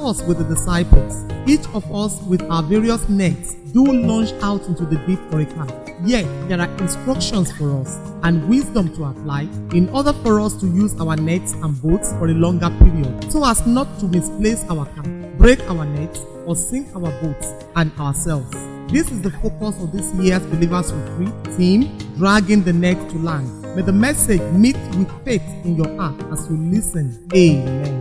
was with the disciples, each of us with our various nets do launch out into the deep for a catch. Yet there are instructions for us and wisdom to apply in order for us to use our nets and boats for a longer period so as not to misplace our catch, break our nets, or sink our boats and ourselves. This is the focus of this year's Believers Retreat team, dragging the net to land. May the message meet with faith in your heart as you listen. Amen.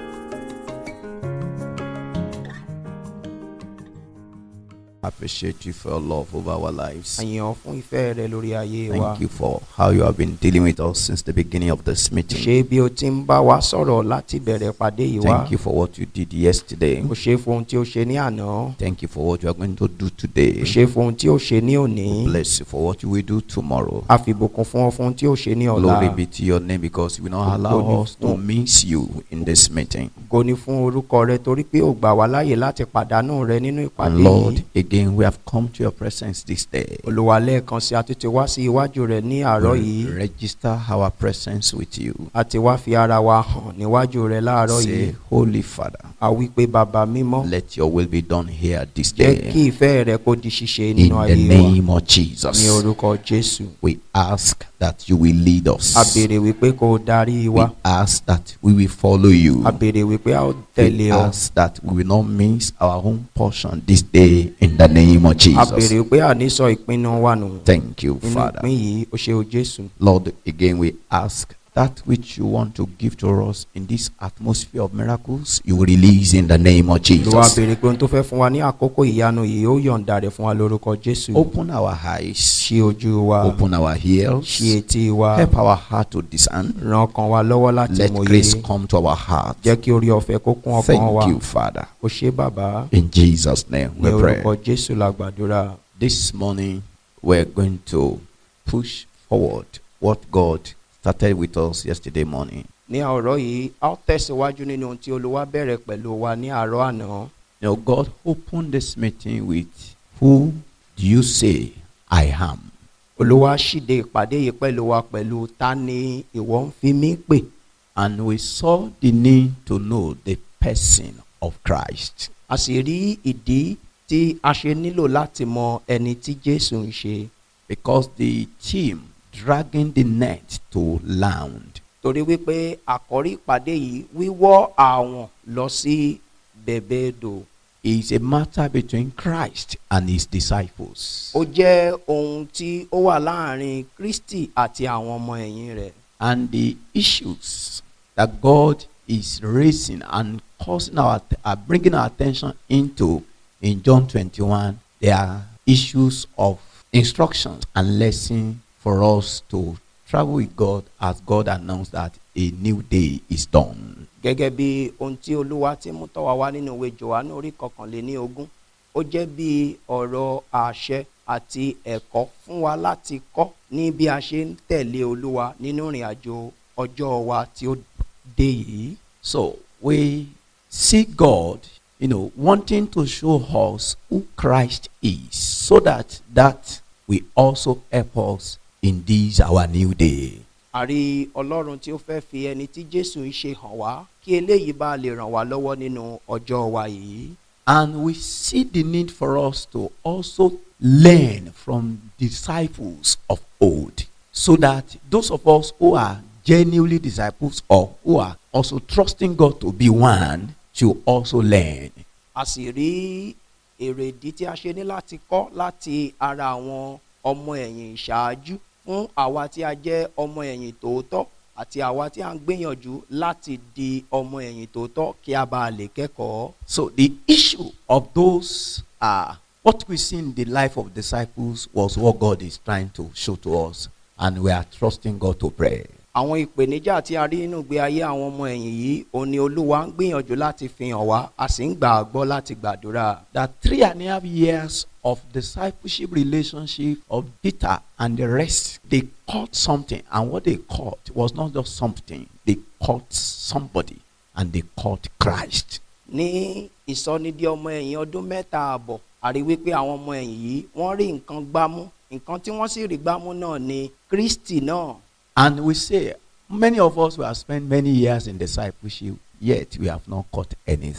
appreciate you for your love over our lives. àyàn fún ìfẹ́ rẹ lórí ayé wa. Thank you for how you have been dealing with us since the beginning of this meeting. ṣé bí o ti ń bá wa sọ̀rọ̀ láti bẹ̀rẹ̀ pàdé yìí wá. Thank you for what you did yesterday. o ṣe fún ohun tí o ṣe ní àná. Thank you for what you are going to do today. o ṣe fún ohun tí o ṣe ní òní. Bless you for what you will do tomorrow. a fi ìbùkún fún ọ fún ohun tí o ṣe ní ọ̀la. Glory be to your name because you will not allow Glory us to to- miss you in this meeting. ògo ni fún orúkọ rẹ torí pé o gbà wá láàyè láti pàdánù rẹ nínú ìpàdé And Lord, yìí. again we have come to your presence this day. olùwà lẹ́ẹ̀kan sí àtúntì wá sí iwájú rẹ ní àárọ̀ We yìí. register our presence with you. a ti wá fi ara wa hàn níwájú rẹ láàárọ̀ Say, yìí. Holy Father, a wí pé bàbá mímọ́ let your will be done here this jẹ́ day. kí ìfẹ́ rẹ kó di ṣíṣe In nínú the ayé wa. name of ní Jesus, orúkọ jésù. we ask that you will lead us. a béèrè wípé kó o darí We wa. ask that we will follow you. a béèrè wípé a ó We tẹ̀lé ọ. ask that we will not miss our own portion this day in the name of a Jesus. béèrè wípé àní sọ ìpinnu wa nù. Thank you, nínú Father. ìpín yìí o ṣe o jésù. Lord, again we ask that which you want to give to us in this atmosphere of miracles, you will release in the name of ló wá Jesus. béèrè pé ohun tó fẹ́ fún wa ní àkókò ìyanu yìí ó yọ̀ǹda rẹ̀ fún wa lórúkọ jésù. Open our eyes, ṣí ojú wa. open our ears, ṣí etí wa. help our heart to discern. ràn ọkàn wa lọ́wọ́ láti Let mòye. grace come to our heart. jẹ́ kí orí ọ̀fẹ́ kó kún ọkàn wa. Thank you, Father. o ṣé bàbá. In Jesus' name ní we pray. orúkọ jésù la gbàdúrà. This morning, we're going to push forward what God started with us yesterday morning. ní àárọ̀ yìí a ó tẹ̀síwájú nínú ohun tí olúwa bẹ̀rẹ̀ pẹ̀lú wa ní àárọ̀ àná. You know, God opened this meeting with, Who do you say I am? olúwa ṣíde ìpàdé yìí pẹ̀lú wa pẹ̀lú ta ni ìwọ ń fi mí pè. And we saw the need to know the person of Christ. a sì rí ìdí tí a ṣe nílò láti mọ ẹni tí jésù ń ṣe. Because the team dragging the net to land torí wípé àkọ́rí ìpàdé yìí wíwọ́ àwọn lọ sí bẹ̀bẹ̀ èdò. is a matter between Christ and his disciples. ó jẹ́ ohun tí ó wà láàrin kristi àti àwọn ọmọ ẹ̀yìn rẹ̀. and the issues that God is raising and causing our uh, bringing our attention into in John 21 they are issues of instructions and lesson for us to travel with God as God announced that a new day is done. gẹ́gẹ́ bí ohun tí olúwa ti mú tọ́ wa wá nínú ìwé johannu orí kọkànléní ogún ó jẹ́ bí ọ̀rọ̀ àṣẹ àti ẹ̀kọ́ fún wa láti kọ́ ní bí a ṣe ń tẹ̀lé olúwa nínú ìrìn àjò ọjọ́ wa tí ó dé yìí. So we see God, you know, wanting to show us who Christ is, so that that will also help us in this our new day. àrí ọlọ́run tí ó fẹ́ fi ẹni tí jésù ń ṣe hàn wá kí eléyìí bá lè ràn wá lọ́wọ́ nínú ọjọ́ wa yìí. And we see the need for us to also learn from disciples of old, so that those of us who are genuinely disciples or who are also trusting God to be one should also learn. a sì rí èrèdí tí a ṣe ní láti kọ́ láti ara àwọn ọmọ ẹ̀yìn ìṣáájú fún àwa tí a jẹ́ ọmọ ẹ̀yìn tòótọ́ àti àwa tí a ń gbìyànjú láti di ọmọ ẹ̀yìn tòótọ́ kí a bá lè kẹ́kọ̀ọ́. So the issue of those uh, what we see in the life of disciples was what God is trying to show to us, and we are trusting God to pray. àwọn ìpèníjà tí a rí nínú ìgbé ayé àwọn ọmọ ẹ̀yìn yìí òun ni olúwa ń gbìyànjú láti fi hàn wá a sì ń gbà á gbọ́ láti gbàdúrà. That three and a half years of discipleship relationship of Peter and the rest, they caught something, and what they caught was not just something; they caught somebody, and they caught Christ. ní ìsọnídìí ọmọ ẹ̀yìn ọdún mẹ́ta àbọ̀ àrí wípé àwọn ọmọ ẹ̀yìn yìí wọ́n rí nǹkan gbámú nǹkan tí wọ́n sì rí gbámú náà ni kristi náà And we say, many of us who have spent many years in discipleship, yet we have not caught anything.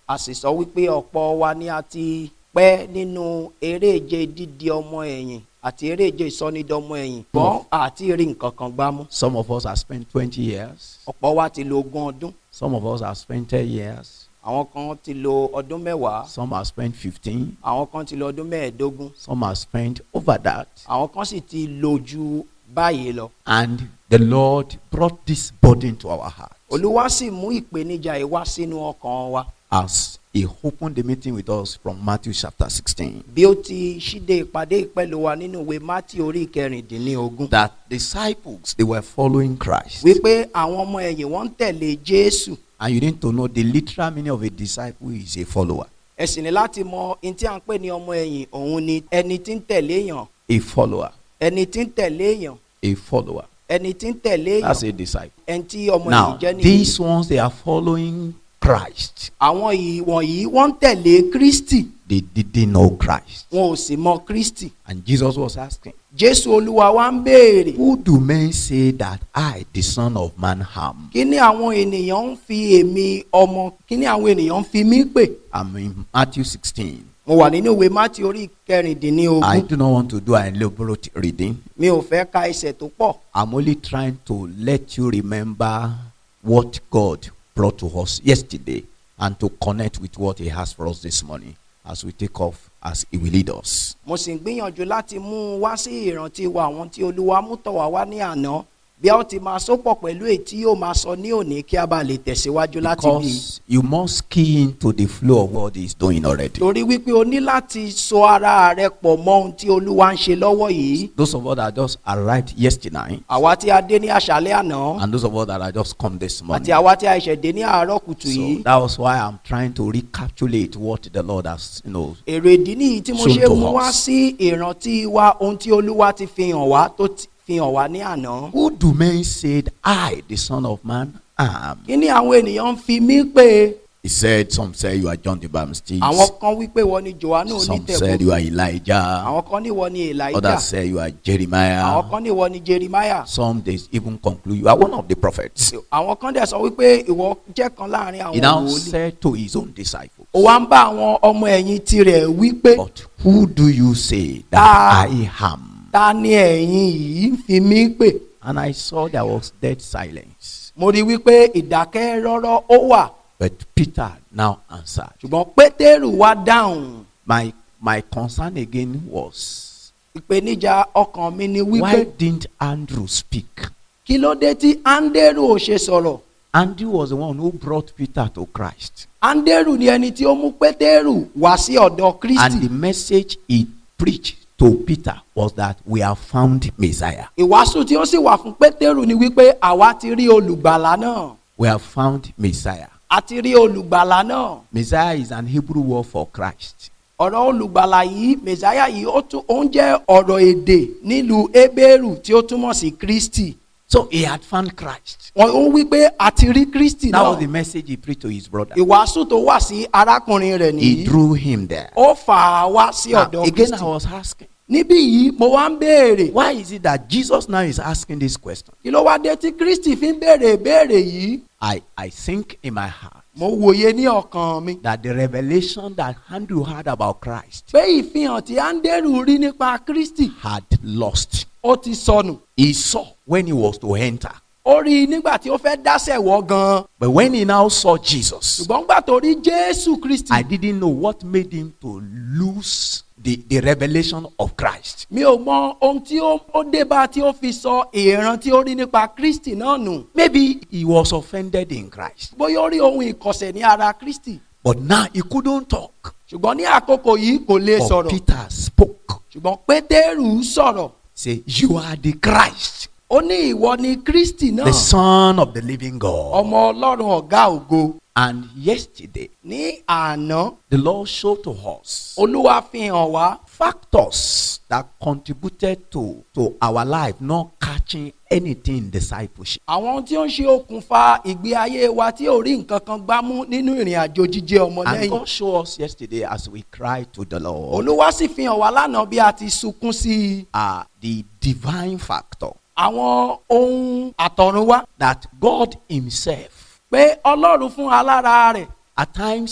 a sì sọ wípé ọ̀pọ̀ wa ni a ti pẹ́ nínú eréje dídi ọmọ ẹ̀yìn àti eréje ìsọnidọ́mọ ẹ̀yìn gbọ́n àti rí nǹkan kan gbámú Some of us have spent 20 years. ọ̀pọ̀ wa ti lo ogún ọdún Some of us have spent 10 years. àwọn kan ti lo ọdún mẹ́wàá Some have spent 15. àwọn kan ti lo ọdún mẹ́ẹ̀ẹ́dógún Some have spent over that. àwọn kan sì ti lo ju báyìí lọ And the Lord brought this burden to our heart olúwa sì mú ìpèníjà yìí wá sínú ọkàn wa as He opened the meeting with us from Matthew chapter 16. bí ó ti ṣíde ìpàdé ìpẹ́lú wa nínú ìwé mátì orí ìkẹrìndínlógún That disciples, they were following Christ. wípé àwọn ọmọ ẹ̀yìn wọ́n ń tẹ̀lé jésù And you need to know the literal meaning of a disciple is a follower. ẹ sì ní láti mọ ohun tí à ń pè ní ọmọ ẹ̀yìn òun ni ẹni tí ń tẹ̀lé èèyàn A follower. ẹni tí ń tẹ̀lé èèyàn A follower. ẹni tí ń tẹ̀lé That's èèyàn a disciple. ẹni tí ọmọ Now, ẹ̀yìn jẹ́ nìyí. these ones, they are following Christ. àwọn yìí wọ̀nyí wọ́n ń tẹ̀lé kristi They didn't know Christ. wọn ò sì mọ kristi And Jesus was asking, jésù olúwa wa ń béèrè Who do men say that I, the Son of Man, am? kí ni àwọn ènìyàn ń fi èmi ọmọ kí ni àwọn ènìyàn ń fi mí pè I'm in Matthew 16. mo wà nínú ìwé mátì orí kẹrìndínlógún I do not want to do an elaborate reading. mi ò fẹ́ ka ẹsẹ̀ tó pọ̀ I'm only trying to let you remember what God brought to us yesterday and to connect with what He has for us this morning as we take off as He will lead us. mo sì ń gbìyànjú láti mú un wá sí ìrántí wa àwọn tí olúwa mú tọ̀ wá wá ní àná bí a ó ti máa sopọ̀ pẹ̀lú èyí tí yóò máa sọ ní òní kí a bá lè tẹ̀síwájú láti bí i. Because you must key into the flow of what He's doing already. torí wípé o ní láti so ara rẹ pọ̀ mọ́ ohun tí olúwa ń ṣe lọ́wọ́ yìí Those of us that just arrived yesterday àwa tí a dé ní àṣálẹ́ àná and those of us that are just come this morning. àti àwa tí a ṣẹ̀ dé ní àárọ̀ kùtù yìí So that was why I'm trying to recapitulate what the Lord has, you know, èrè ìdí nìyí tí mo Shown ṣe to mú wá us. sí ìrántí wa ohun tí olúwa ti fi hàn wá tó ti fi hàn wá ní àná. who do men say I, the Son of Man, am? kí ni àwọn ènìyàn ń fi mí pè He said, Some say you are John the Baptist. àwọn kan wípé wọ́n ní johannu Some said you onítẹ̀bọ̀ are Elijah. àwọn kan ní wọ́n ní elijah Others say you are àwọn Jeremiah. kan ní wọ́n ní jeremiah Some they even conclude you are one of the prophets. àwọn kan dẹ̀ sọ wípé ìwọ jẹ́ kan láàrin He àwọn now wòlíì said to his own disciples, ó wá ń bá àwọn ọmọ ẹ̀yìn tirẹ̀ wípé But who do you say that Ah. I am? ta ni ẹ̀yin yìí ń fi mí pè And I saw there was dead silence. mo rí wípé ìdákẹ́ rọ́rọ́ ó wà But Peter now answered. ṣùgbọ́n pétérù wá dáhùn My my concern again was ìpèníjà ọkàn mi ni why wípé didn't Andrew speak? kí ló dé tí áńdérù ò ṣe sọ̀rọ̀ Andrew was the one who brought Peter to Christ. áńdérù ni ẹni tí ó mú pétérù wá sí ọ̀dọ̀ And kristi the message he preached to Peter was that we have found Messiah. ìwàásù tí ó sì wà fún pétérù ni wípé àwa ti rí olùgbàlà náà We have found Messiah. a ti rí olùgbàlà náà Messiah is an Hebrew word for Christ. ọ̀rọ̀ olùgbàlà yìí mẹ̀sáyà yìí ó tún ó ń jẹ́ ọ̀rọ̀ èdè nílùú ebéèrù tí ó túmọ̀ sí kristi So he had found Christ. wọn ó wí pé a ti rí kristi That was náà the message he preached to his brother. ìwàásù tó wà sí arákùnrin rẹ̀ He nìyí drew him there. ó fà á wá sí Now, ọ̀dọ̀ again, I kristi was asking, níbí yìí mo wá ń béèrè why is it that Jesus now is asking this question? kí ló wá dé tí kristi fi ń béèrè ìbéèrè yìí I, I think in my heart mo wòye ní ọkàn mi that the revelation that Andrew had about Christ pé ìfihàn tí áńdérù rí nípa kristi had lost. ó ti sọnù He saw when he was to enter. ó rí i nígbà tí ó fẹ́ dásẹ̀ wọ́ gan-an But when he now saw Jesus, ṣùgbọ́n gbà tó rí jésù kristi I didn't know what made him to lose the, the revelation of Christ. mi ò mọ ohun tí ó ó dé bá tí ó fi sọ ìran tí ó rí nípa kristi náà nù Maybe he was offended in Christ. bóyá ó rí ohun ìkọ̀sẹ̀ ní ara kristi But now he couldn't talk. ṣùgbọ́n ní àkókò yìí kò lè But sọ̀rọ̀ Peter spoke. ṣùgbọ́n pétérù sọ̀rọ̀ Say, You are the Christ, ó ní ìwọ ni kristi náà the Son of the living God. ọmọ ọlọ́run ọ̀gá ògo And yesterday, ní àná the Lord showed to us olúwa fi hàn wá factors that contributed to, to our life not catching anything in discipleship. àwọn ohun tí ó ń ṣe okùnfà ìgbé ayé wa tí ò rí nǹkan kan gbámú nínú ìrìn àjò jíjẹ ọmọ And lẹ́yìn God showed us yesterday as we cried to the Lord olúwa sì fi hàn wá lánàá bí a ti sunkún sí i uh, the divine factor àwọn ohun àtọ̀runwá that God Himself, pé ọlọ́run fún alára rẹ̀ at times,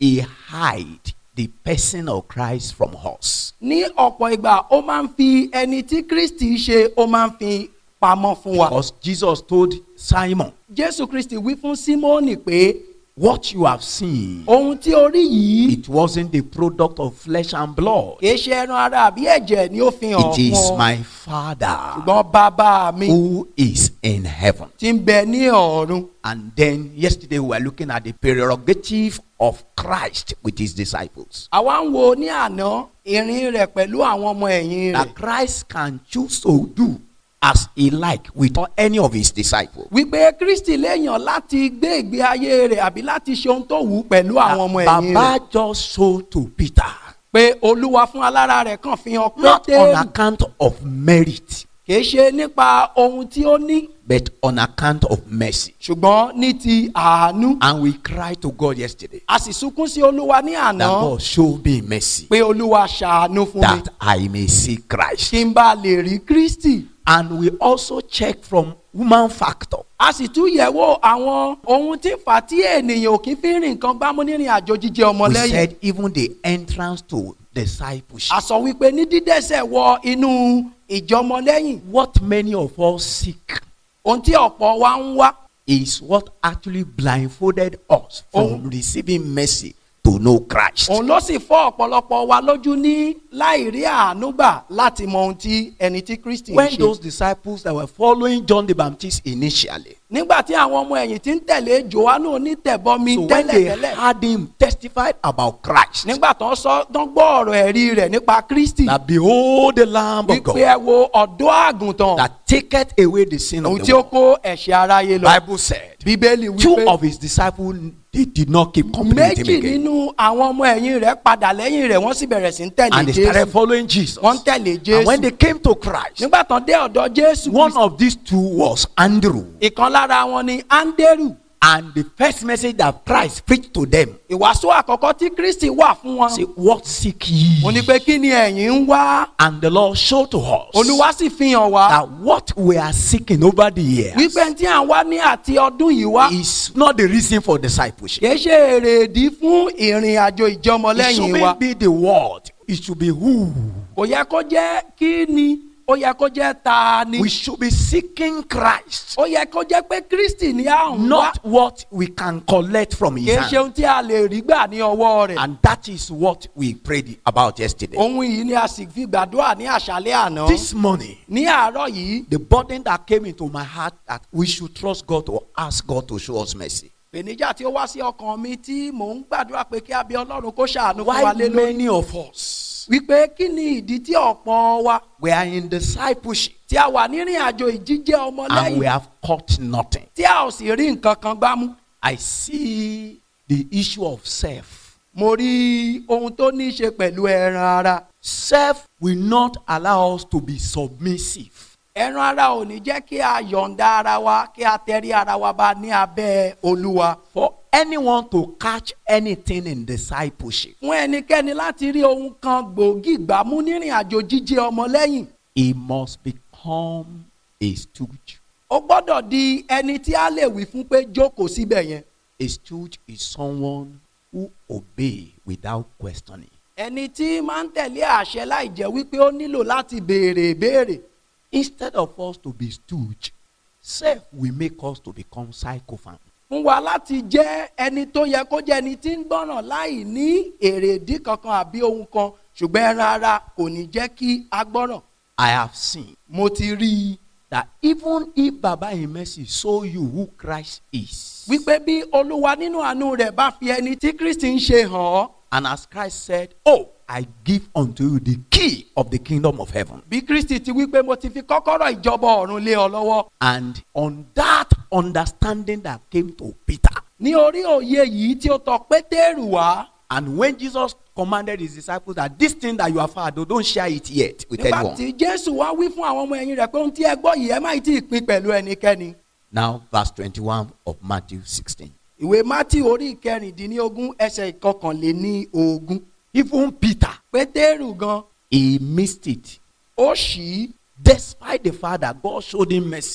he hide the person of Christ from us. ní ọ̀pọ̀ ìgbà ó máa ń fi ẹni tí kristi ṣe ó máa ń fi pamọ́ fún wa. Because Jesus told Simon, jésù kristi wí fún símónì pé What you have seen, ohun tí o rí yìí it wasn't the product of flesh and blood. kìí ṣe ẹran ara àbí ẹ̀jẹ̀ ni ó fi hàn It is fún ọ my Father ṣùgbọ́n bàbá mi who is in heaven. ti ń bẹ ní ọ̀run. And then yesterday we were looking at the prerogative of Christ with his disciples. àwa ń wo ní àná ìrìn rẹ̀ pẹ̀lú àwọn ọmọ ẹ̀yìn rẹ̀ That Christ can choose to do as he like with any of his disciples. wípé kristi léèyàn láti gbé ìgbé ayé rẹ̀ àbí láti ṣe ohun tó wù ú pẹ̀lú àwọn ọmọ ẹ̀yìn rẹ̀ Baba just showed to Peter, pé olúwa fún alára rẹ̀ kàn fi hàn not on pétérù account of merit, kìí ṣe nípa ohun tí ó ní but on account of mercy. ṣùgbọ́n ní ti àánú And we cried to God yesterday a sì sunkún sí olúwa ní that àná God show me mercy pé olúwa ṣàánú fún mi that I may see Christ. kí n bá lè rí kristi And we also check from human factor. a sì tún yẹ̀wò àwọn ohun tí fà á tí ènìyàn ò kí fi rìn nǹkan gbámú nírìn àjò jíjẹ We ọmọlẹ́yìn said even the entrance to discipleship. a sọ wípé ní dídẹ́sẹ̀ wọ inú ìjọmọlẹ́yìn What many of us seek ohun tí ọ̀pọ̀ wa ń wá is what actually blindfolded us from receiving mercy to know Christ. òun ló sì fọ́ ọ̀pọ̀lọpọ̀ wa lójú ní láì rí àánú gbà láti mọ ohun tí ẹni tí kristi ń When ṣe. those disciples that were following John the Baptist initially, nígbà tí àwọn ọmọ ẹ̀yìn tí ń tẹ̀lé johannu onítẹ̀bọmi so when they tẹ́lẹ̀tẹ́lẹ̀ heard him testified about Christ, nígbà tó ń sọ tó ń gbọ́ ọ̀rọ̀ ẹ̀rí rẹ̀ nípa kristi that behold the Lamb of wípé God ẹ wo ọ̀dọ́ àgùntàn that taketh away the sin òun of tí the ó world. kó ẹ̀ṣẹ̀ aráyé lọ Bible said bíbélì two wípé of his disciples they did not keep company with him méjì again, nínú àwọn ọmọ ẹ̀yìn rẹ̀ padà lẹ́yìn rẹ̀ wọ́n sì bẹ̀rẹ̀ sí ń tẹ̀lé and they started jésù following Jesus. wọ́n ń tẹ̀lé And when jésù they came to Christ, nígbà tán dé ọ̀dọ̀ jésù one Kristi, of these two was Andrew. ìkan lára wọn ni áńdérù And the first message that Christ preached to them, ìwàásù àkọ́kọ́ tí kristi wà fún wọn say, What seek ye? mo ní pé kí ni ẹ̀yin ń wá And the Lord showed to us olúwa sì fi hàn wá that what we are seeking over the years wípé tí à ń wá ní àti ọdún yìí wá is not the reason for discipleship. kìí ṣe èrèdí fún ìrìn àjò It ìjọmọlẹ́yìn wa shouldn't be the word, it should be who. kò yẹ kó jẹ́ kí ni ó yẹ kó jẹ́ ta ni We should be seeking Christ, ó yẹ kó jẹ́ pé kristi ni à ń wá not what we can collect from his kìí ṣe hand. ohun tí a lè rí gbà ní ọwọ́ rẹ̀ And that is what we prayed about yesterday. ohun yìí ni a sì fi gbàdúrà ní àṣálẹ́ àná This morning, ní àárọ̀ yìí the burden that came into my heart that we should trust God to ask God to show us mercy. ìpèníjà tí ó wá sí ọkàn mi tí mò ń gbàdúrà pé kí a bí ọlọ́run kó ṣàánú fún wa Why lé lórí many of us wípé kí ni ìdí tí ọ̀pọ̀ wa we are in discipleship tí a wà nírìn àjò ìjíjẹ́ and we ọmọlẹ́yìn have caught nothing? tí a ò sì rí nǹkan kan gbámú I see the issue of self. mo rí ohun tó ní í ṣe pẹ̀lú ẹran ara Self will not allow us to be submissive. ẹran ara ò ní jẹ́ kí a yọ̀ǹda ara wa kí a tẹrí ara wa bá ní abẹ́ olúwa For anyone to catch anything in discipleship, fún ẹnikẹ́ni láti rí ohun kan gbòógì gbámú nírìn àjò jíjẹ́ ọmọlẹ́yìn he must become a stooge. ó gbọ́dọ̀ di ẹni tí a lè wí fún pé jókòó síbẹ̀ yẹn A stooge is someone who obey without questioning. ẹni tí máa ń tẹ̀lé àṣẹ láì jẹ́ wípé ó nílò láti béèrè ìbéèrè Instead of us to be stooge, self will make us to become sycophant. fún wa láti jẹ́ ẹni tó yẹ kó jẹ́ ẹni tí ń gbọ́ràn láì ní èrèdí kankan àbí ohun kan ṣùgbọ́n ẹran ara kò ní jẹ́ kí a gbọ́ràn I have seen mo ti rí i that even if Baba in mercy show you who Christ is, wípé bí olúwa nínú àánú rẹ̀ bá fi ẹni tí kristi ń ṣe hàn ọ́ and as Christ said, Oh, I give unto you the key of the kingdom of heaven. bí kristi ti wípé mo ti fi kọ́kọ́rọ́ ìjọba ọ̀run lé ọ lọ́wọ́ And on that understanding that came to Peter, ní orí òye yìí tí ó tọ pétérù wá and when Jesus commanded his disciples that this thing that you have heard, oh, don't share it yet with nígbà anyone. tí jésù wá wí fún àwọn ọmọ ẹ̀yìn rẹ̀ pé ohun tí ẹ gbọ́ yìí ẹ má tí ì pín pẹ̀lú ẹnikẹ́ni Now, verse 21 of Matthew 16. ìwé mátì orí ìkẹrìndínlógún ẹsẹ̀ ìkọkànléní ogún Even Peter, pétérù gan he missed it. ó ṣì í Despite the fact that God showed him mercy,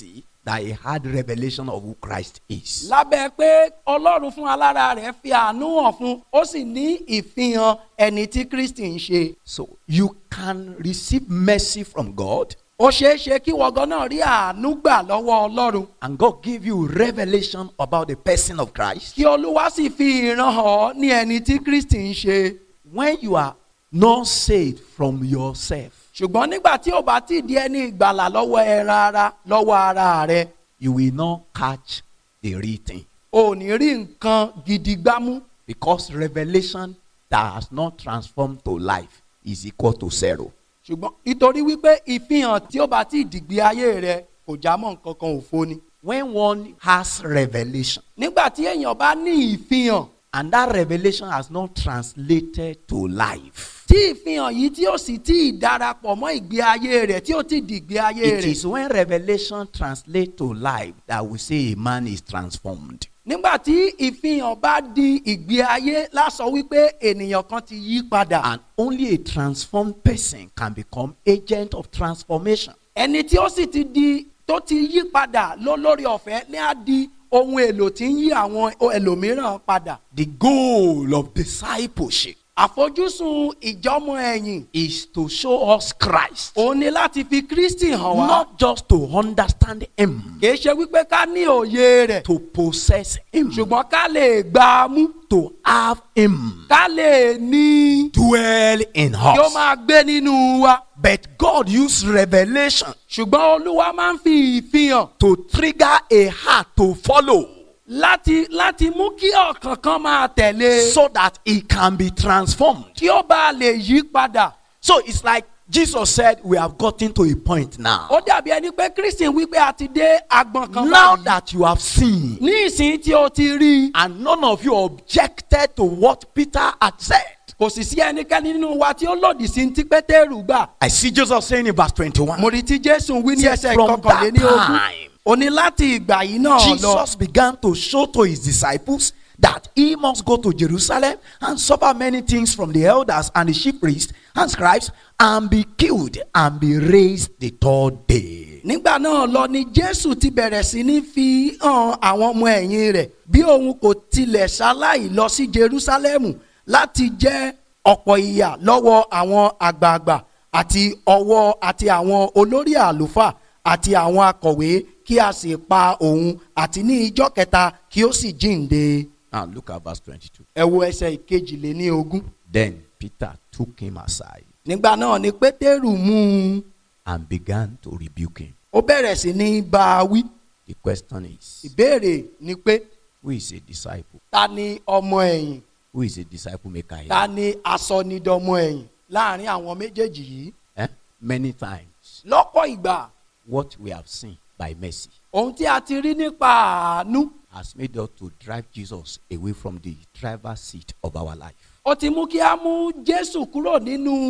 that he had revelation of who Christ is. lábẹ́ pé ọlọ́run fún alára rẹ̀ fi àánú hàn fún ó sì ní ìfihàn ẹni tí kristi ń ṣe. So you can receive mercy from God ó ṣeé ṣe kí wọ́gán náà rí àánú gbà lọ́wọ́ ọlọ́run and God give you revelation about the person of Christ. kí olúwa sì fi ìran hàn ọ́ ní ẹni tí kristi ń ṣe. When you are not saved from yourself, ṣùgbọ́n nígbà tí ò bá tí ì di ẹni ìgbàlà lọ́wọ́ ẹran ara lọ́wọ́ ara rẹ̀ you will not catch the real thing. ò ní rí nǹkan gidi gbámú Because revelation that has not transformed to life is equal to zero. ṣùgbọ́n nítorí wípé ìfihàn tí ó bá tí ì dìgbé ayé rẹ̀ kò já mọ́ nǹkan kan òfo ni. When one has revelation nígbà tí èèyàn bá ní ìfihàn and that revelation has not translated to life, tí ìfihàn yìí tí ó sì tí ì darapọ̀ mọ́ ìgbé ayé rẹ̀ tí ó ti dìgbé ayé it rẹ̀ is when revelation translates to life that we say a man is transformed. nígbà tí ìfihàn bá di ìgbé ayé lásọ wípé ènìyàn kan ti yí padà And only a transformed person can become agent of transformation. ẹni tí ó sì ti di tó ti yí padà ló lórí ọ̀fẹ́ ní á di ohun èlò tí ń yí àwọn ẹlòmíràn padà The goal of discipleship àfojúsùn ìjọmọ ẹ̀yìn is to show us Christ, òun ni láti fi kristi hàn wá not just to understand Him, kì í ṣe wípé ká ní òye rẹ̀ to possess Him, ṣùgbọ́n ká lè gbà á mú to have Him ká lè ní dwell in kí ó us. máa gbé nínú wa But God used revelation ṣùgbọ́n olúwa máa ń fi ìfihàn to trigger a heart to follow láti láti mú kí ọkàn kan máa tẹ̀lé so that it can be transformed. kí ó bá lè yí padà So it's like Jesus said, We have gotten to a point now. ó dàbí ẹni pé kristian wípé a ti dé agbọn kan Now báyìí that you have seen, ní ìsìn tí o ti rí i and none of you objected to what Peter had said. kò sì sí ẹnikẹ́ni nínú wa tí ó lòdì sí ti pétérù gbà I see Jesus saying in verse 21. mo rí tí jésù wí ní Yes, ẹsẹ̀ from kọkànléní that ogún time, ó ní láti ìgbà yìí náà lọ Jesus began to show to his disciples that he must go to Jerusalem and suffer many things from the elders and the chief priests and scribes and be killed and be raised the third day. nígbà náà lọ ni jésù ti bẹ̀rẹ̀ sí ní fi hàn àwọn ọmọ ẹ̀yìn rẹ̀ bí òun kò tilẹ̀ ṣaláì lọ sí jerúsálẹ́mù láti jẹ́ ọ̀pọ̀ ìyà lọ́wọ́ àwọn àgbààgbà àti ọwọ́ àti àwọn olórí àlùfáà àti àwọn akọ̀wé kí a sì pa òun àti ní ijọ́ kẹta kí ó sì jíǹde. Now look at verse 22. ẹ wo ẹsẹ̀ ìkejìléní ogún. Then Peter took him aside nígbà náà ni pétérù mú un and began to rebuke him. ó bẹ̀rẹ̀ sí ní bá a wí. The question is ìbéèrè ni pé who is a disciple? ta ni ọmọ ẹ̀yìn Who is a disciple maker here? ta ni asọnidọmọ ẹ̀yìn láàrin àwọn méjèèjì yìí. Eh? Many times, lọ́pọ̀ ìgbà what we have seen by mercy ohun tí a ti rí nípa àánú has made us to drive Jesus away from the driver's seat of our life. ó ti mú kí a mú jésù kúrò nínú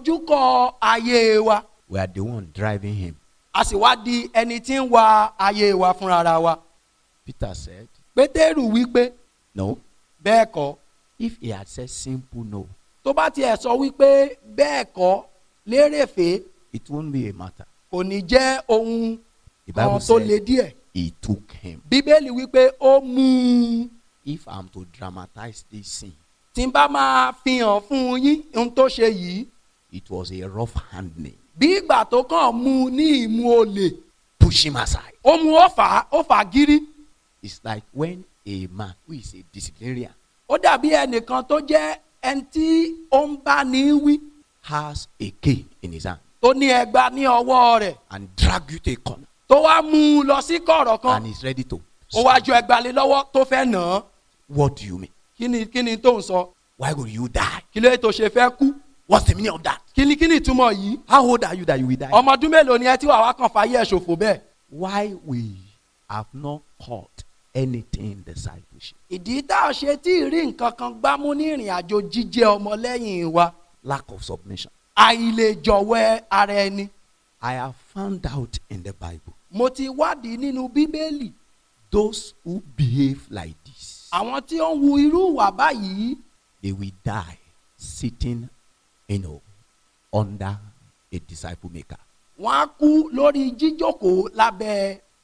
ojúkọ ayé wa We are the one driving him. a sì wá di ẹni tí ń wa ayé wa fúnra wa. Peter said, pétérù wípé No. bẹ́ẹ̀ kọ́ If he had said simple no, tó bá tiẹ̀ sọ wípé bẹ́ẹ̀ kọ́ lérèfé it won't be a matter. kò ní jẹ́ ohun The kan Bible tó le said díẹ̀. he took him. bíbélì wípé ó mú un If I'm to dramatize this scene, tí n bá máa fi hàn fún yín ohun tó ṣe yìí it was a rough handling. bí ìgbà tó kàn mú un ní ìmú olè Push him aside. ó mú ó fà á ó fà á gírí It's like when a man who is a disciplinarian ó dàbí ẹnìkan tó jẹ́ ẹni tí ó ń bá ní wí has a cane in his hand tó ní ẹgba ní ọwọ́ rẹ̀ and drag you to a corner tó wá mú un lọ sí kọ̀rọ̀ kan and is ready to. ó wá ju ẹgba lé lọ́wọ́ tó fẹ́ nà án What do you mean? kí ni kí ni tó ń sọ Why would you die? kí ló tó ṣe fẹ́ kú What's the meaning of that? kí ni kí ni ìtumọ̀ yìí How old are you that you will die? ọmọ ọdún mélòó ni ẹ tí wàá wá kàn fàyè ẹ̀ ṣòfò bẹ́ẹ̀ Why we have not caught anything in discipleship? ìdí tá a ṣe tí ì rí nǹkan kan gbámú ní ìrìn àjò jíjẹ́ ọmọlẹ́yìn wa Lack of submission. àìlèjọ̀wẹ́ ara ẹni I have found out in the Bible mo ti wádìí nínú bíbélì those who behave like this, àwọn tí ó ń hu irú ìwà báyìí they will die sitting, you know, under a disciple maker. wọ́n á kú lórí jíjókòó lábẹ́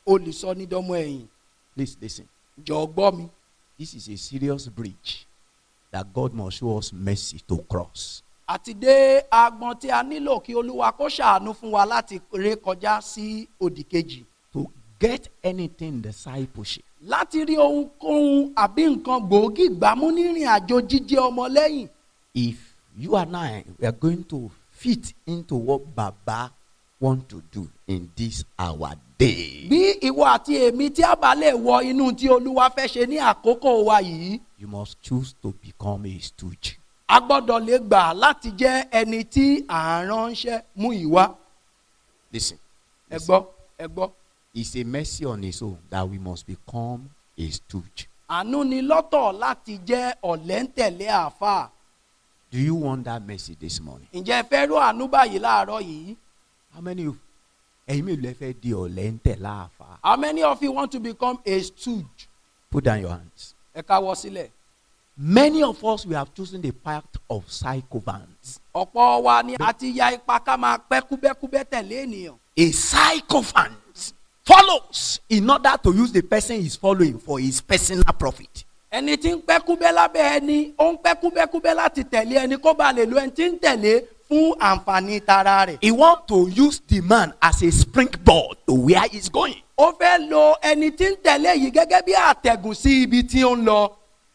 o lè sọ ní dọ́mọ ẹ̀yìn Please listen. jọ gbọ́ mi This is a serious bridge that God must show us mercy to cross. àti dé agbọn tí a nílò kí olúwa kó ṣàánú fún wa láti ré kọjá sí òdì kejì To get anything in discipleship, láti rí ohunkóhun àbí nǹkan gbòógì gbámú nírìn àjò jíjẹ́ ọmọlẹ́yìn if you and I we are going to fit into what Baba want to do in this our day, bí ìwọ àti èmi tí a bá lè wọ inú tí olúwa fẹ́ ṣe ní àkókò wa yìí you must choose to become a stooge. a gbọ́dọ̀ lè gbà láti jẹ́ ẹni tí à ń ránṣẹ́ mú ìwá Listen, ẹ gbọ́ ẹ gbọ́ it's a mercy on its own that we must become a stooge. àánú ni lọ́tọ̀ láti jẹ́ ọ̀lẹ́ńtẹ̀lé àáfàá Do you want that mercy this morning? ǹjẹ́ ẹ fẹ́ rú àánú báyìí láàárọ̀ yìí How many of ẹ̀yin mélòó lẹ fẹ́ di ọ̀lẹ́ ń tẹ̀ láàfà? how many of you want to become a stooge Put down your hands. ẹ káwọ́ sílẹ̀ Many of us we have chosen the path of sycophants. ọ̀pọ̀ wa ni a ti ya ipa ká máa pẹ́ kúbẹ́kúbẹ́ tẹ̀lé ènìyàn A sycophant follows in order to use the person he's following for his personal profit. ẹni tí ń pẹ́ kúbẹ́ lábẹ́ ẹni ó ń pẹ́ kúbẹ́kúbẹ́ láti tẹ̀lé ẹni kó ba lè lo ẹni tí ń tẹ̀lé fún àǹfààní tara rẹ̀ He want to use the man as a springboard to where he's going. ó fẹ́ lo ẹni tí ń tẹ̀lé yìí gẹ́gẹ́ bí àtẹ̀gùn sí ibi tí ó ń lọ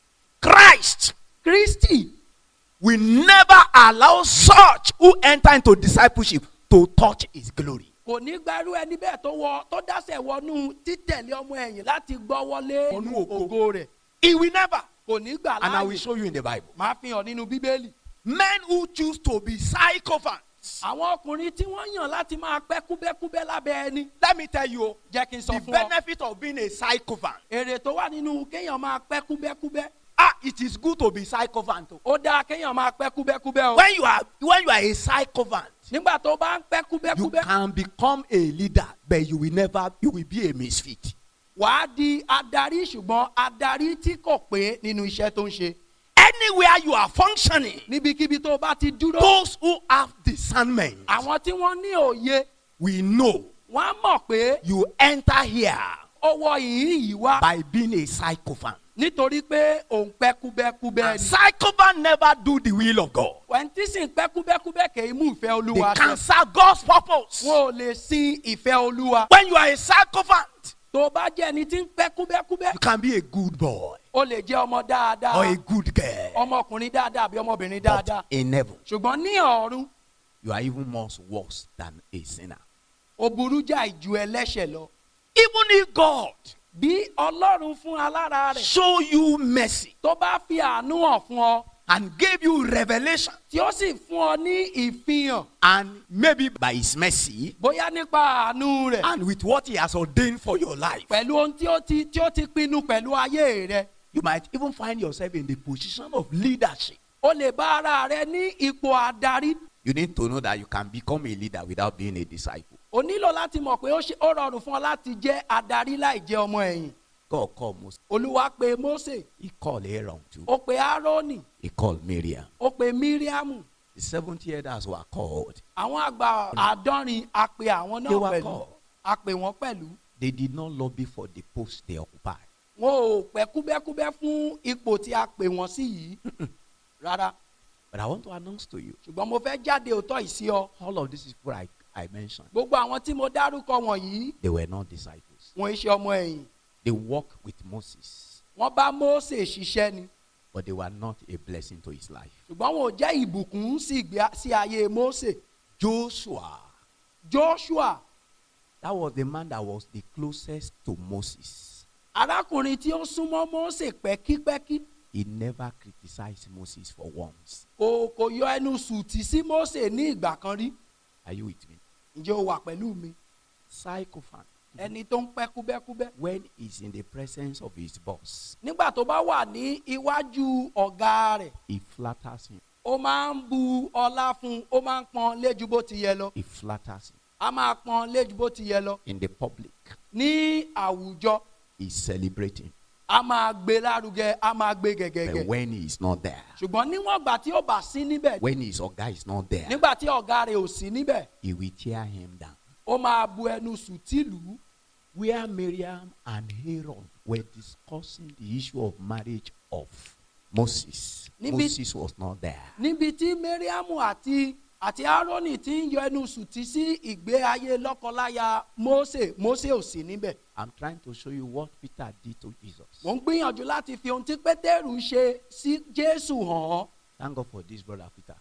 Christ kristi will never allow such who enter into discipleship to touch his glory. kò ní gbárù ẹni bẹ́ẹ̀ tó wọ tó dáṣẹ̀ wọnú títẹ̀lé ọmọ ẹ̀yìn láti gbọ́ wọlé Wọnú ògo. ògo rẹ̀ He will never. kò ní gbà And I will láàyè show you in the Bible. máa fi hàn nínú bíbélì. Men who choose to be sycophants. àwọn ọkùnrin tí wọ́n yàn láti máa pẹ́ kúbẹ́kúbẹ́ lábẹ́ ẹni Let me tell you, jẹ́ kí n sọ the fún ọ benefit of being a sycophant. èrè tó wà nínú kéèyàn máa pẹ́ kúbẹ́kúbẹ́ Ah, it is good to be sycophant. o. ó dáa kéèyàn máa pẹ́ kúbẹ́kúbẹ́ o When you are when you are a sycophant, nígbà tó bá ń pẹ́ you kúbẹ́kúbẹ́ can become a leader, but you will never you will be a misfit. wàá di adarí ṣùgbọ́n adarí tí kò pé nínú iṣẹ́ tó ń ṣe Anywhere you are functioning, níbikíbi tó bá ti dúró those who have discernment àwọn tí wọ́n ní òye we know wọ́n á mọ̀ pé you enter here ó wọ ìhín yìí wá by being a sycophant. nítorí pé òun pẹ́ kúbẹ́kúbẹ́ And ni sycophant never do the will of God. wẹ̀ntí sì ń pẹ́ kúbẹ́kúbẹ́ kì í mú ìfẹ́ They olúwa ṣẹ cancel God's purpose. wọn ò lè sin ìfẹ́ olúwa When you are a sycophant, tó bá jẹ́ ẹni tí ń pẹ́ kúbẹ́kúbẹ́ you can be a good boy ó lè jẹ́ ọmọ dáadáa or a good girl. ọmọkùnrin dáadáa àbí ọmọbìnrin dáadáa But in heaven, ṣùgbọ́n ní ọ̀run you are even more worse than a sinner. ó burú jà ìjù ẹlẹ́ṣẹ̀ lọ Even if God bí ọlọ́run fún alára rẹ̀ show you mercy tó bá fi àánú hàn fún ọ and gave you revelation, tí ó sì fún ọ ní ìfihàn and maybe by His mercy bóyá nípa àánú rẹ̀ and with what He has ordained for your life, pẹ̀lú ohun tí ó ti tí ó ti pinnu pẹ̀lú ayé rẹ̀ you might even find yourself in the position of leadership. ó lè bá ara rẹ̀ ní ipò adarí You need to know that you can become a leader without being a disciple. o nílò láti mọ̀ pé ó ṣe- ó rọrùn fún ọ láti jẹ́ adarí láì jẹ́ ọmọ ẹ̀yìn God called Moses. olúwa pe mose He called Aaron too. ó pe aaroni He called Miriam. ó pe miriamu The 70 elders were called. àwọn àgbà àádọ́rin a pe àwọn They náà were pẹ̀lú called. a pe wọ́n pẹ̀lú They did not lobby for the post they occupy. wọn ò pẹ́ kúbẹ́kúbẹ́ fún ipò tí a pè wọ́n sí yìí rárá But I want to announce to you ṣùgbọ́n mo fẹ́ jáde òótọ́ yìí sí ọ all of these people I, I mentioned, gbogbo àwọn tí mo dárúkọ wọ̀nyí they were not disciples. wọn ṣe ọmọ ẹ̀yìn They walked with Moses, wọ́n bá mose ṣiṣẹ́ ni but they were not a blessing to his life. ṣùgbọ́n wọn ò jẹ́ ìbùkún sí ìgbé- sí ayé mose Joshua, joshua that was the man that was the closest to Moses. arákùnrin tí ó súnmọ́ mose pẹ́kípẹ́kí He never criticized Moses for once. kò kò yọ ẹnu sùtì sí mose ní ìgbà kan rí Are you with me? ǹjẹ́ o wà pẹ̀lú mi Sycophant, ẹni tó ń pẹ́ kúbẹ́kúbẹ́ when he's in the presence of his boss, nígbà tó bá wà ní iwájú ọ̀gá rẹ̀ he flatters him. ó máa ń bu ọlá fún un ó máa ń pọn léjú bó ti yẹ lọ He flatters him. a máa pọn léjú bó ti yẹ lọ In the public, ní àwùjọ he's celebrating. a máa gbé lárugẹ a máa gbé But gẹ̀gẹ̀gẹ̀ when he is not there, ṣùgbọ́n níwọ̀n ìgbà tí ó bá sí níbẹ̀ when his guy is not there, nígbà tí ọ̀gá rẹ̀ ò sí níbẹ̀ he will tear him down. ó máa bu ẹnu sùtìlù where Miriam and Aaron were discussing the issue of marriage of Moses. Níbi- Moses was not there. níbi tí mariamu àti àti aaroni ti ń yọ ẹnu sùtì sí ìgbé ayé lọ́kọláya mose mose ò sí níbẹ̀ I'm trying to show you what Peter did to Jesus. mò ń gbìyànjú láti fi ohun tí pétérù ṣe sí jésù hàn án Thank God for this brother Peter.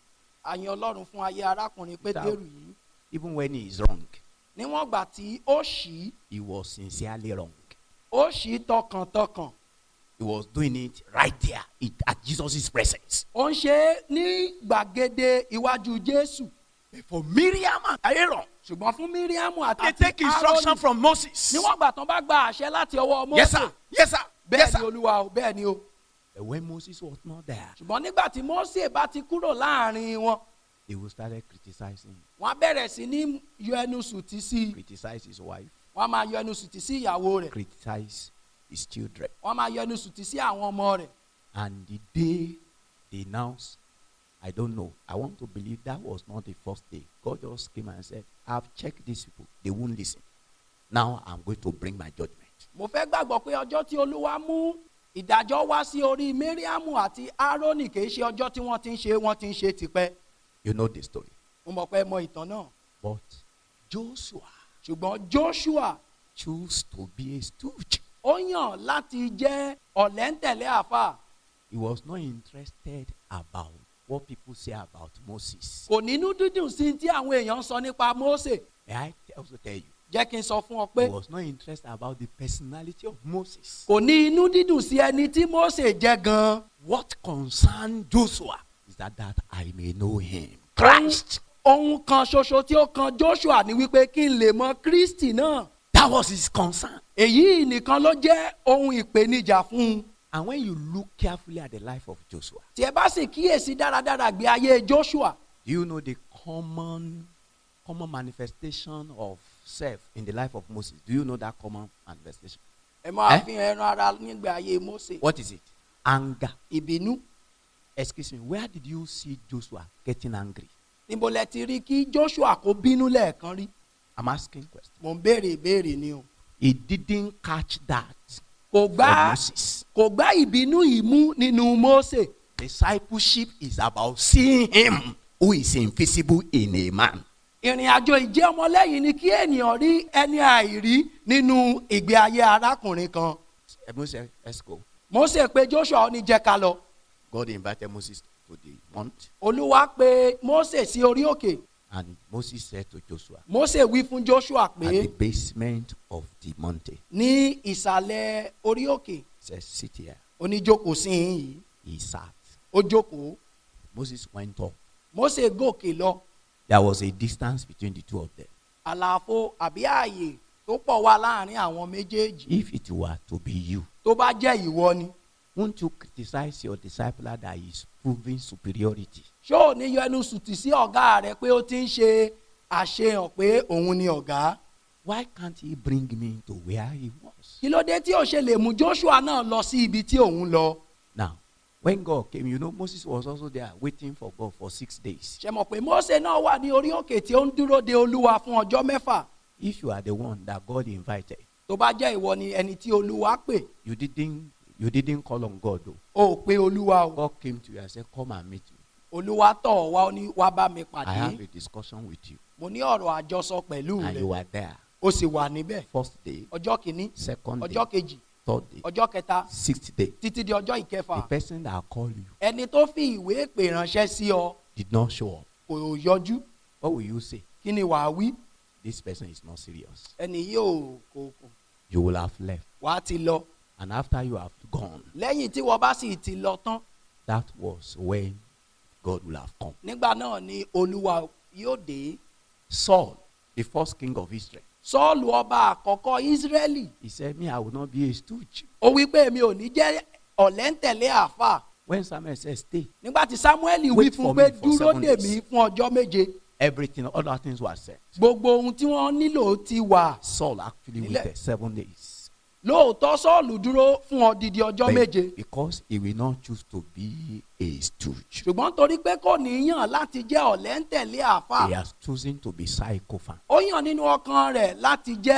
àyàn ọlọ́run fún ayé arákùnrin pétérù yìí Even when he is wrong, níwọ̀n gbà tí ó ṣì he was sincerely wrong. ó ṣì tọkàntọkàn He was doing it right there in, at Jesus' presence. ó ń ṣe é ní gbàgede iwájú jésù For Miriam and Aaron, ṣùgbọ́n fún míríàmù àti they take instruction aaroni from Moses. níwọ̀n gbà tán bá gba àṣẹ láti ọwọ́ mose Yes, sir. Yes, sir. Yes, bẹ́ẹ̀ ni sir. olúwa o bẹ́ẹ̀ ni o But when Moses was not there, ṣùgbọ́n nígbà tí mose bá ti kúrò láàrin wọn they will started criticizing, wọn á bẹ̀rẹ̀ sí ní yọ ẹnu sùtì sí i criticize his wife, wọn á máa yọ ẹnu sùtì sí ìyàwó rẹ̀ criticize his children. wọn á máa yọ ẹnu sùtì sí àwọn ọmọ rẹ̀ And the day they announced, I don't know. I want to believe that was not the first day. God just came and said, I've checked these people. They won't listen. Now I'm going to bring my judgment. mo fẹ́ gbàgbọ́ pé ọjọ́ tí olúwa mú ìdájọ́ wá sí orí mariamu àti aaroni kì í ṣe ọjọ́ tí wọ́n ti ń ṣe wọ́n ti ń ṣe tipẹ́ You know the story. mo mọ̀ pé ẹ mọ ìtàn náà But Joshua ṣùgbọ́n joshua chose to be a stooge. ó yàn láti jẹ́ ọ̀lẹ́ńtẹ̀lé àfà He was not interested about what people say about Moses. kò nínú dídùn sí tí àwọn èèyàn ń sọ nípa mose May I also tell you, jẹ́ kí n sọ fún ọ he pé was not interested about the personality of Moses. kò ní inú dídùn sí ẹni tí mose jẹ́ gan-an. What concerned Joshua is that, that I may know him. Christ. ohun kan ṣoṣo tí ó kan joshua ni wípé kí n lè mọ kristi náà That was his concern. èyí nìkan ló jẹ́ ohun ìpèníjà fún un And when you look carefully at the life of Joshua, tí ẹ bá sì kíyèsí dáradára gbé ayé joshua do you know the common common manifestation of self in the life of Moses? Do you know that common manifestation? ẹ máa Eh? fi ẹran ara nígbà ayé mose What is it? Anger. ìbínú Excuse me, where did you see Joshua getting angry? níbo lẹ ti rí kí joshua kó bínú lẹ́ẹ̀kan rí I'm asking question. mò ń béèrè ìbéèrè ni o He didn't catch that kò from gbá Moses. kò gbá ìbínú yìí mú nínú mose Discipleship is about seeing him who is invisible in a man. ìrìn àjò ìjẹ́ ọmọlẹ́yìn ni kí ènìyàn rí ẹni àìrí nínú ìgbé ayé arákùnrin kan Eh, Moses, let's go. mose pé joshua ó ní jẹ́ ká lọ God invited Moses to the mount, olúwa pé mose sí orí òkè and Moses said to Joshua, mose wí fún joshua at pé the basement of the mountain, ní ìsàlẹ̀ orí òkè he said, Sit here. oníjókòó sí i yìí He sat. ó jókòó Moses went up. mose gòkè lọ There was a distance between the two of them. àlàfo àbí ààyè tó pọ̀ wá láàrin àwọn méjèèjì If it were to be you, tó bá jẹ́ ìwọ ni won't you criticize your discipler that is proving superiority? ṣó ò ní yọ ẹnu sùtì sí ọ̀gá rẹ pé ó ti ń ṣe àṣehàn pé òun ni ọ̀gá Why can't he bring me to where he was? kí ló dé tí ò ṣe lè mú joshua náà lọ sí ibi tí òun lọ Now, when God came, you know, Moses was also there waiting for God for six days. ṣe mọ̀ pé mose náà wà ní orí òkè tí ó ń dúró de olúwa fún ọjọ́ mẹ́fà If you are the one that God invited, tó bá jẹ́ ìwọ ni ẹni tí olúwa pè you didn't you didn't call on God though. ó pe olúwa o God came to you and said, Come and meet me. olúwa tọ̀ ọ́ wá ó ní wá bá mi I pàdé have a discussion with you. mo ní ọ̀rọ̀ àjọsọ pẹ̀lú And rẹ you were there. ó sì wà níbẹ̀ First day, ọjọ́ kìíní second day, ọjọ́ kejì third day, ọjọ́ kẹta sixth day. títí di ọjọ́ The ìkẹfà person that called you ẹni tó fi ìwé pè ránṣẹ́ sí ọ did not show up. kò yọjú What will you say? kí ni wàá wí This person is not serious. ẹni yìí ò kò kò You will have left. wàá ti lọ And after you have gone, lẹ́yìn tí wọ́n bá sì ti lọ tán that was when God will have come. nígbà náà ni olúwa yóò dé Saul, the first king of Israel, sọ́ọ̀lù ọba àkọ́kọ́ ísírẹ́lì he said, Me, I will not be a stooge. ó wí pé mi ò ní jẹ́ ọ̀lẹ́ńtẹ̀lé àáfà When Samuel said, Stay, nígbà tí samuel wí Wait fún for pé me for dúró seven dè days. mí fún ọjọ́ méje everything, other things were said. gbogbo ohun tí wọ́n nílò ti wà Saul actually Nílẹ̀. waited seven days. lóòótọ́ sọ́ọ̀lù dúró fún odidi ọjọ́ But méje Because he will not choose to be a stooge. ṣùgbọ́n torí pé kò ní yàn láti jẹ́ ọ̀lẹ́ńtẹ̀lé àáfà He has chosen to be sycophant. ó yàn nínú ọkàn rẹ̀ láti jẹ́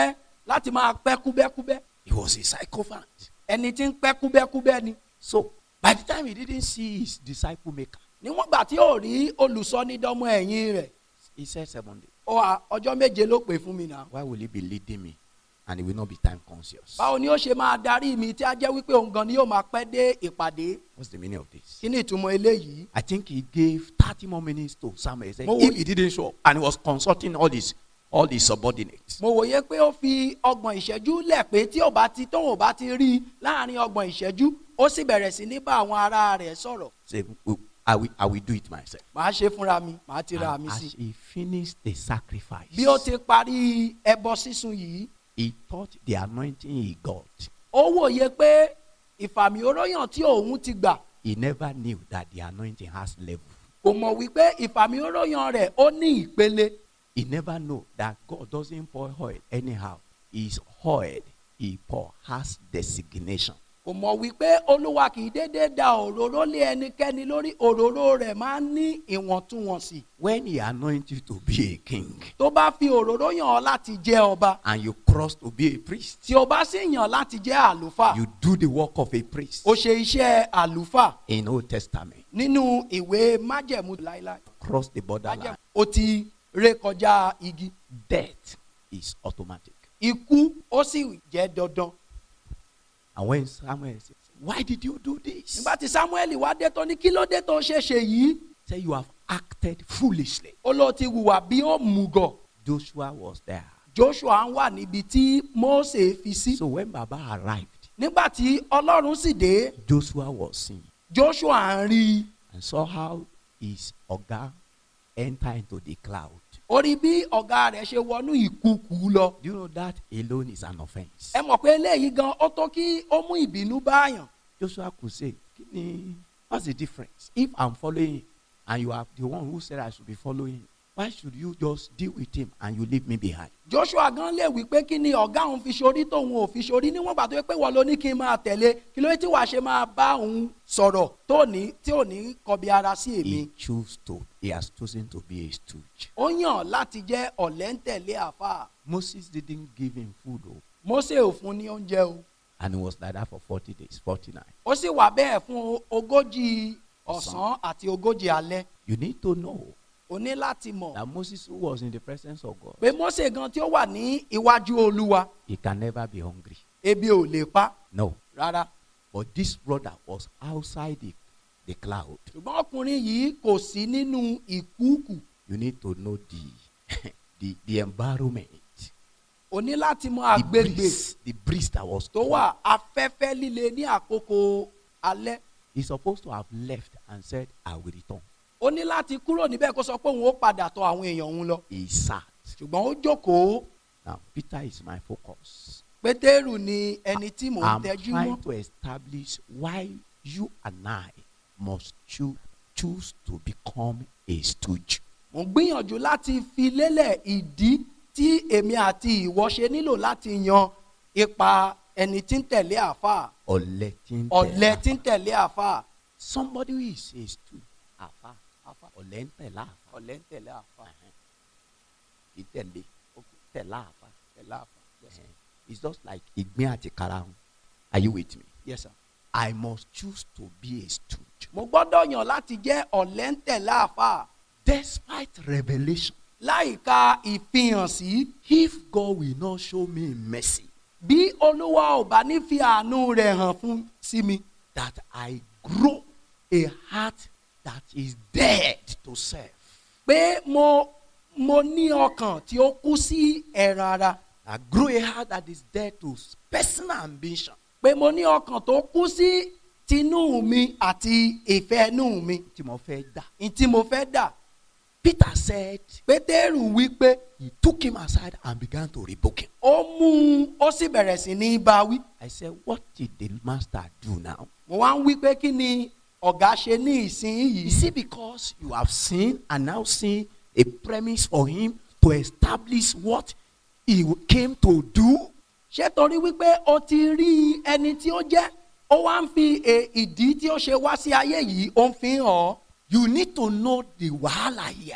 láti máa pẹ́ kúbẹ́kúbẹ́ He was a sycophant. ẹni tí ń pẹ́ kúbẹ́kúbẹ́ ni So by the time he didn't see his disciple maker, níwọ̀n gbà tí yóò rí olùsọnídọ́mọ ẹ̀yìn rẹ̀ he said seven days. ó wà ọjọ́ méje ló pè fún mi náà Why will he be leading me? And he will not be time conscious. báwo ni ó ṣe máa darí mi tí a jẹ́ wípé òun gan ni yóò máa pẹ́ dé ìpàdé What's the meaning of this? kí ni ìtumọ̀ eléyìí I think he gave 30 more minutes to Samuel. He said, Mo wo- if he didn't show up, and he was consulting all his all his subordinates. mo wòye pé ó fi ọgbọ̀n ìṣẹ́jú lẹ̀ pé tí ò bá ti tóun ò bá ti rí i láàrin ọgbọ̀n ìṣẹ́jú ó sì bẹ̀rẹ̀ sí ní bá àwọn ará rẹ̀ sọ̀rọ̀ Say, "Oh, I will, I will do it myself. màá ṣe fúnra mi màá ti ra And mi sí as he finished the sacrifice, bí ó ti parí ẹbọ sísun yìí he thought the anointing he got, ó wòye pé ìfàmì oróyàn tí òun ti gbà he never knew that the anointing has level. kò mọ̀ wípé ìfàmì oróyàn rẹ̀ ó ní ìpele He never know that God doesn't pour oil anyhow. His oil he pour has designation. kò mọ̀ wípé olúwa kì í déédéé da òróró lé ẹnikẹ́ni lórí òróró rẹ̀ máa ń ní ìwọ̀ntúnwọ̀nsì When he anoints you to be a king tó bá fi òróró yàn ọ́ láti jẹ́ ọba and you cross to be a priest, tí o bá sì yàn láti jẹ́ àlùfáà you do the work of a priest ó ṣe iṣẹ́ àlùfáà in Old Testament. nínú ìwé májẹ̀mú láíláí Cross the borderline. májẹ̀mú ó ti ré kọjá igi Death is automatic. ikú ó sì jẹ́ dandan And when Samuel says, Why did you do this? nígbà tí samuel wá dé tó ní kí ló dé tó ṣe ṣe yìí Say you have acted foolishly. ó ló ti hùwà bí ó mùgọ̀ Joshua was there. joshua ń wà níbi tí mose fi sí So when Baba arrived, nígbà tí ọlọ́run sì dé Joshua was seeing joshua ń rí i and saw how his Oga enter into the cloud. ó rí bí ọ̀gá rẹ̀ ṣe wọnú ìkùkù lọ Do you know that alone is an offense? ẹ mọ̀ pé eléyìí gan ó tó kí ó mú ìbínú báyàn Joshua could say, "Kini, What's the difference? If I'm following him and you are the one who said I should be following him, why should you just deal with him and you leave me behind? joshua gan lè wí pé kí ni ọ̀gá òun fi ṣorí tóun ò fi ṣorí níwọ̀n gbà tó yẹ pé wọ́n ló ní kí n máa tẹ̀lé kí ló dé tí wàá ṣe máa bá òun sọ̀rọ̀ tó ní tí ò ní kọbi ara sí èmi He chose to, he has chosen to be a stooge. ó yàn láti jẹ́ ọ̀lẹ́ńtẹ̀lé àfáà Moses didn't give him food, oh, mose ò fún ní oúnjẹ o and he was like that for 40 days, 49. ó sì wà bẹ́ẹ̀ fún ogójì ọ̀sán àti ogójì alẹ́ You need to know o ní láti mọ̀ that Moses, who was in the presence of God, pé mose gan tí ó wà ní iwájú olúwa he can never be hungry. ebi ò lè pa No. rárá But this brother was outside the, the cloud. ṣùgbọ́n ọkùnrin yìí kò sí nínú ìkúùkù You need to know the, the, the environment, o ní láti mọ the àgbègbè breeze, the breeze that was tó wà afẹ́fẹ́ líle ní àkókò alẹ́ He's supposed to have left and said, I will return. ó ní láti kúrò níbẹ̀ kó sọ pé òun ó padà tọ̀ àwọn èèyàn òun lọ He sat. ṣùgbọ́n ó jókòó Now, Peter is my focus. pétérù ni ẹni tí mò ń I'm tẹ́jú mọ́ trying to establish why you and I must choo- choose to become a stooge. mò ń gbìyànjú láti fi lélẹ̀ ìdí tí èmi àti ìwọ ṣe nílò láti yan ipa ẹni tí ń tẹ̀lé àáfàá Ọ̀lẹ tí ń ọ̀lẹ tẹ̀lé tí ń tẹ̀lé àáfàá Somebody who is a stooge. Àfa. Ọ̀lẹ ń tẹ̀lé àfa. ọ̀lẹ ń tẹ̀lé àáfàá Ìtẹ̀lé. Tẹ̀lé àfa. tẹ̀lé àáfàá yes sir It's just like ìgbín àti karahun. Are you with me? yes sir. I must choose to be a stooge. mo gbọ́dọ̀ yàn láti jẹ́ ọ̀lẹ ń tẹ̀lé àáfàá Despite revelation, láìka ìfihàn sí if God will not show me mercy, bí olúwa ò bá ní fi àánú rẹ̀ hàn fún sí mi that I grow a heart that is dead to serve. pé mo mo ní ọkàn tí ó kú sí ẹ̀ràn ara I grow a heart that is dead to personal ambition. pé mo ní ọkàn tó kú sí tinú mi àti ìfẹ́ inú mi Tí mo fẹ́ dà. ní tí mo fẹ́ dà Peter said pétérù wí pé he took him aside and began to rebuke him. ó mú un ó sì bẹ̀rẹ̀ sí ní bá wí I said, What did the master do now? mo wá ń wí pé kí ni ọ̀gá ṣe ní ìsinyìí Is it because you have seen and now seen a premise for him to establish what he came to do? ṣé torí wípé o ti rí ẹni tí ó jẹ́ ó wá ń fi e- ìdí tí ó ṣe wá sí ayé yìí ó ń fi hàn ọ́ You need to know the wahala here. o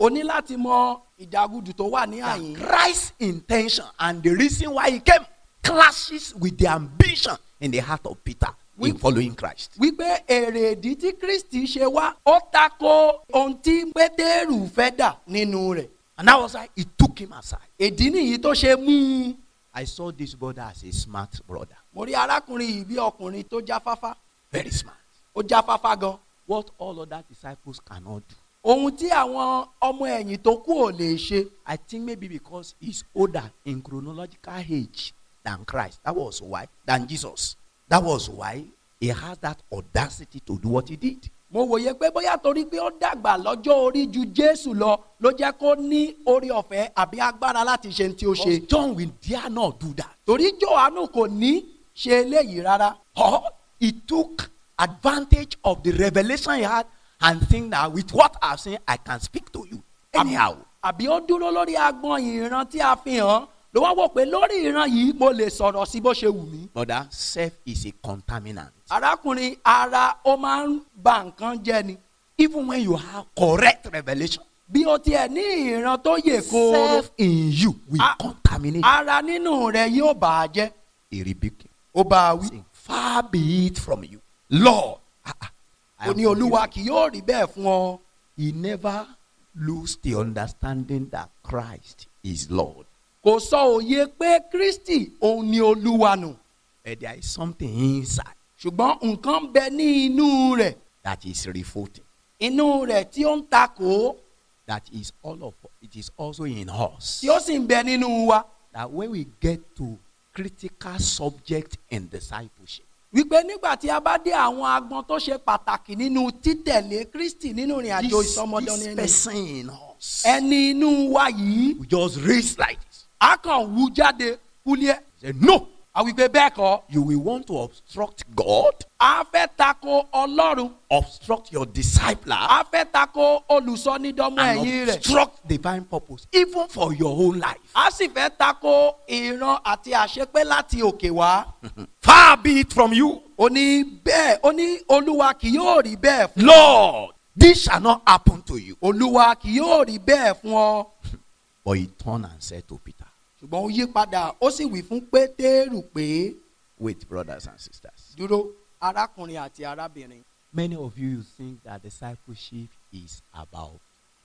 o ní láti mọ ìdágùdù tó wà ní that àyín. Christ's intention and the reason why he came clashes with the ambition in the heart of Peter in We- following Christ. wípé èrèdí tí kristi ṣe wá ó tako ohun tí pétérù fẹ́ dà nínú rẹ̀. And that was why he took him aside. ìdí nìyí tó ṣe mú un. I saw this brother as a smart brother, mo rí arákùnrin yìí bí ọkùnrin tó jáfáfá very smart. ó jáfáfá gan. What all other disciples cannot do. ohun tí àwọn ọmọ ẹ̀yìn tó kù ò lè ṣe. I think maybe because he's older in chronological age than Christ. That was why, than Jesus. That was why he has that audacity to do what he did. mo wòye pé bóyá torí pé ó dàgbà lọ́jọ́ orí ju jésù lọ ló jẹ́ kó ní orí ọ̀fẹ́ àbí agbára láti ṣe ohun tí ó ṣe. Because John will dare not do that. torí johannu kò ní ṣe eléyìí rárá. Or he took advantage of the revelation he had and think that with what I've seen, I can speak to you. Anyhow. àbí ó dúró lórí agbọn ìran tí a fi hàn ló wá wò pé lórí ìran yìí mo lè sọ̀rọ̀ sí bó ṣe wù mí. Brother, self is a contaminant. arákùnrin ara ó máa ń ba nǹkan jẹ́ ni. Even when you have correct revelation, bí o tiẹ̀ ní ìran tó yè kooro self in you will Ah. contaminate. ara nínú rẹ yóò bà á jẹ́. He rebuked him. ó bá a wí. saying, Far be it from you, Lord. ah, ah, I ó am ní olúwa forgiven." kì yóò rí bẹ́ẹ̀ fún ọ. He never lose the understanding that Christ is Lord. kò sọ òye pé kristi òun ni olúwa nù. But there is something inside ṣùgbọ́n nǹkan ń bẹ ní inú rẹ̀ that is revolting. inú rẹ̀ tí ó ń takò That is all of it is also in us. tí ó sì ń bẹ nínú wa. That when we get to critical subject in discipleship, wípé nígbà tí a bá dé àwọn agbọn tó ṣe pàtàkì nínú títẹ̀lé kristi nínú ìrìn àjò this, ìsọmọdé this ẹni person in us ẹni inú wa yìí we just raise like this. a kàn wú jáde kúlíẹ̀ Say, no, àwípé bẹ́ẹ̀ kọ́ you will want to obstruct God, a fẹ́ tako ọlọ́run obstruct your discipler, a fẹ́ tako olùsọnídọ́mọ ẹ̀yìn and rẹ̀ obstruct divine purpose, even for your own life. a sì fẹ́ tako ìran àti àṣepé láti òkè wá. Far be it from you, ó ní bẹ́ẹ̀ ó ní olúwa kì yóò rí bẹ́ẹ̀ fún Lord. This shall not happen to you. olúwa kì yóò rí bẹ́ẹ̀ fún ọ. But he turned and said to Peter, ṣùgbọ́n ó yí padà ó sì wí fún pétérù pé Wait, brothers and sisters. dúró arákùnrin àti arábìnrin. Many of you think that discipleship is about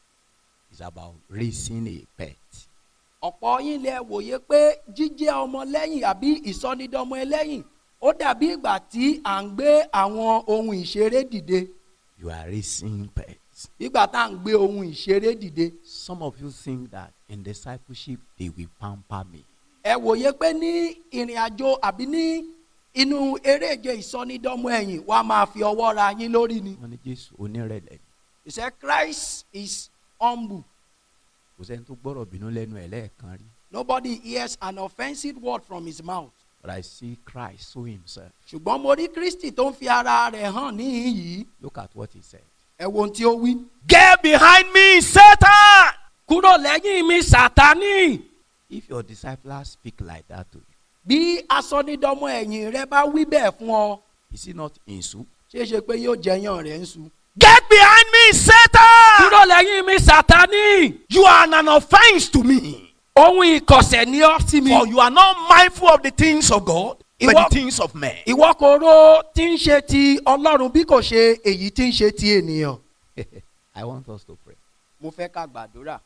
is about raising a pet. ọ̀pọ̀ yín lẹ wòye pé jíjẹ́ ọmọlẹ́yìn àbí ìsọnídọ́mọ ẹlẹ́yìn ó dàbí ìgbà tí à ń gbé àwọn ohun ìṣeré dìde You are raising pets. ìgbà tá à ń gbé ohun ìṣeré dìde. Some of you think that in discipleship they will pamper me. ẹ wòye pé ní ìrìn àjò àbí ní inú eréje ìsọnídọ́mọ ẹ̀yìn wàá máa fi ọwọ́ ra yín lórí ni. Wọ́n ní Jésù onírẹ̀lẹ̀ ni. he said Christ is humble. Kò sẹ́ni tó gbọ́rọ̀ bínú lẹ́nu ẹ̀ lẹ́ẹ̀kan rí. Nobody hears an offensive word from his mouth. But I see Christ show himself. ṣùgbọ́n mo rí Kristi tó ń fi ara rẹ̀ hàn níhìn yìí. Look at what he said. ẹ wo ohun tí ó wí. Get behind me, Satan! kúrò lẹ́yìn mi sátánì. If your disciples speak like that to you, bí asọ́nídọ́mọ ẹ̀yìn rẹ bá wí bẹ́ẹ̀ fún ọ is it not insult? ṣeé ṣe pé yóò jẹyàn rẹ̀ ń su. Get behind me, Satan! kúrò lẹ́yìn mi sátánì. You are an offense to me. ohun ìkọ̀sẹ̀ ni ọ́ sí mi. For you are not mindful of the things of God, but Ìwọ- the things of men. ìwọ kò ro tí ń ṣe ti ọlọ́run bí kò ṣe èyí tí ń ṣe ti ènìyàn. I want us to pray. mo fẹ́ ká gbàdúrà.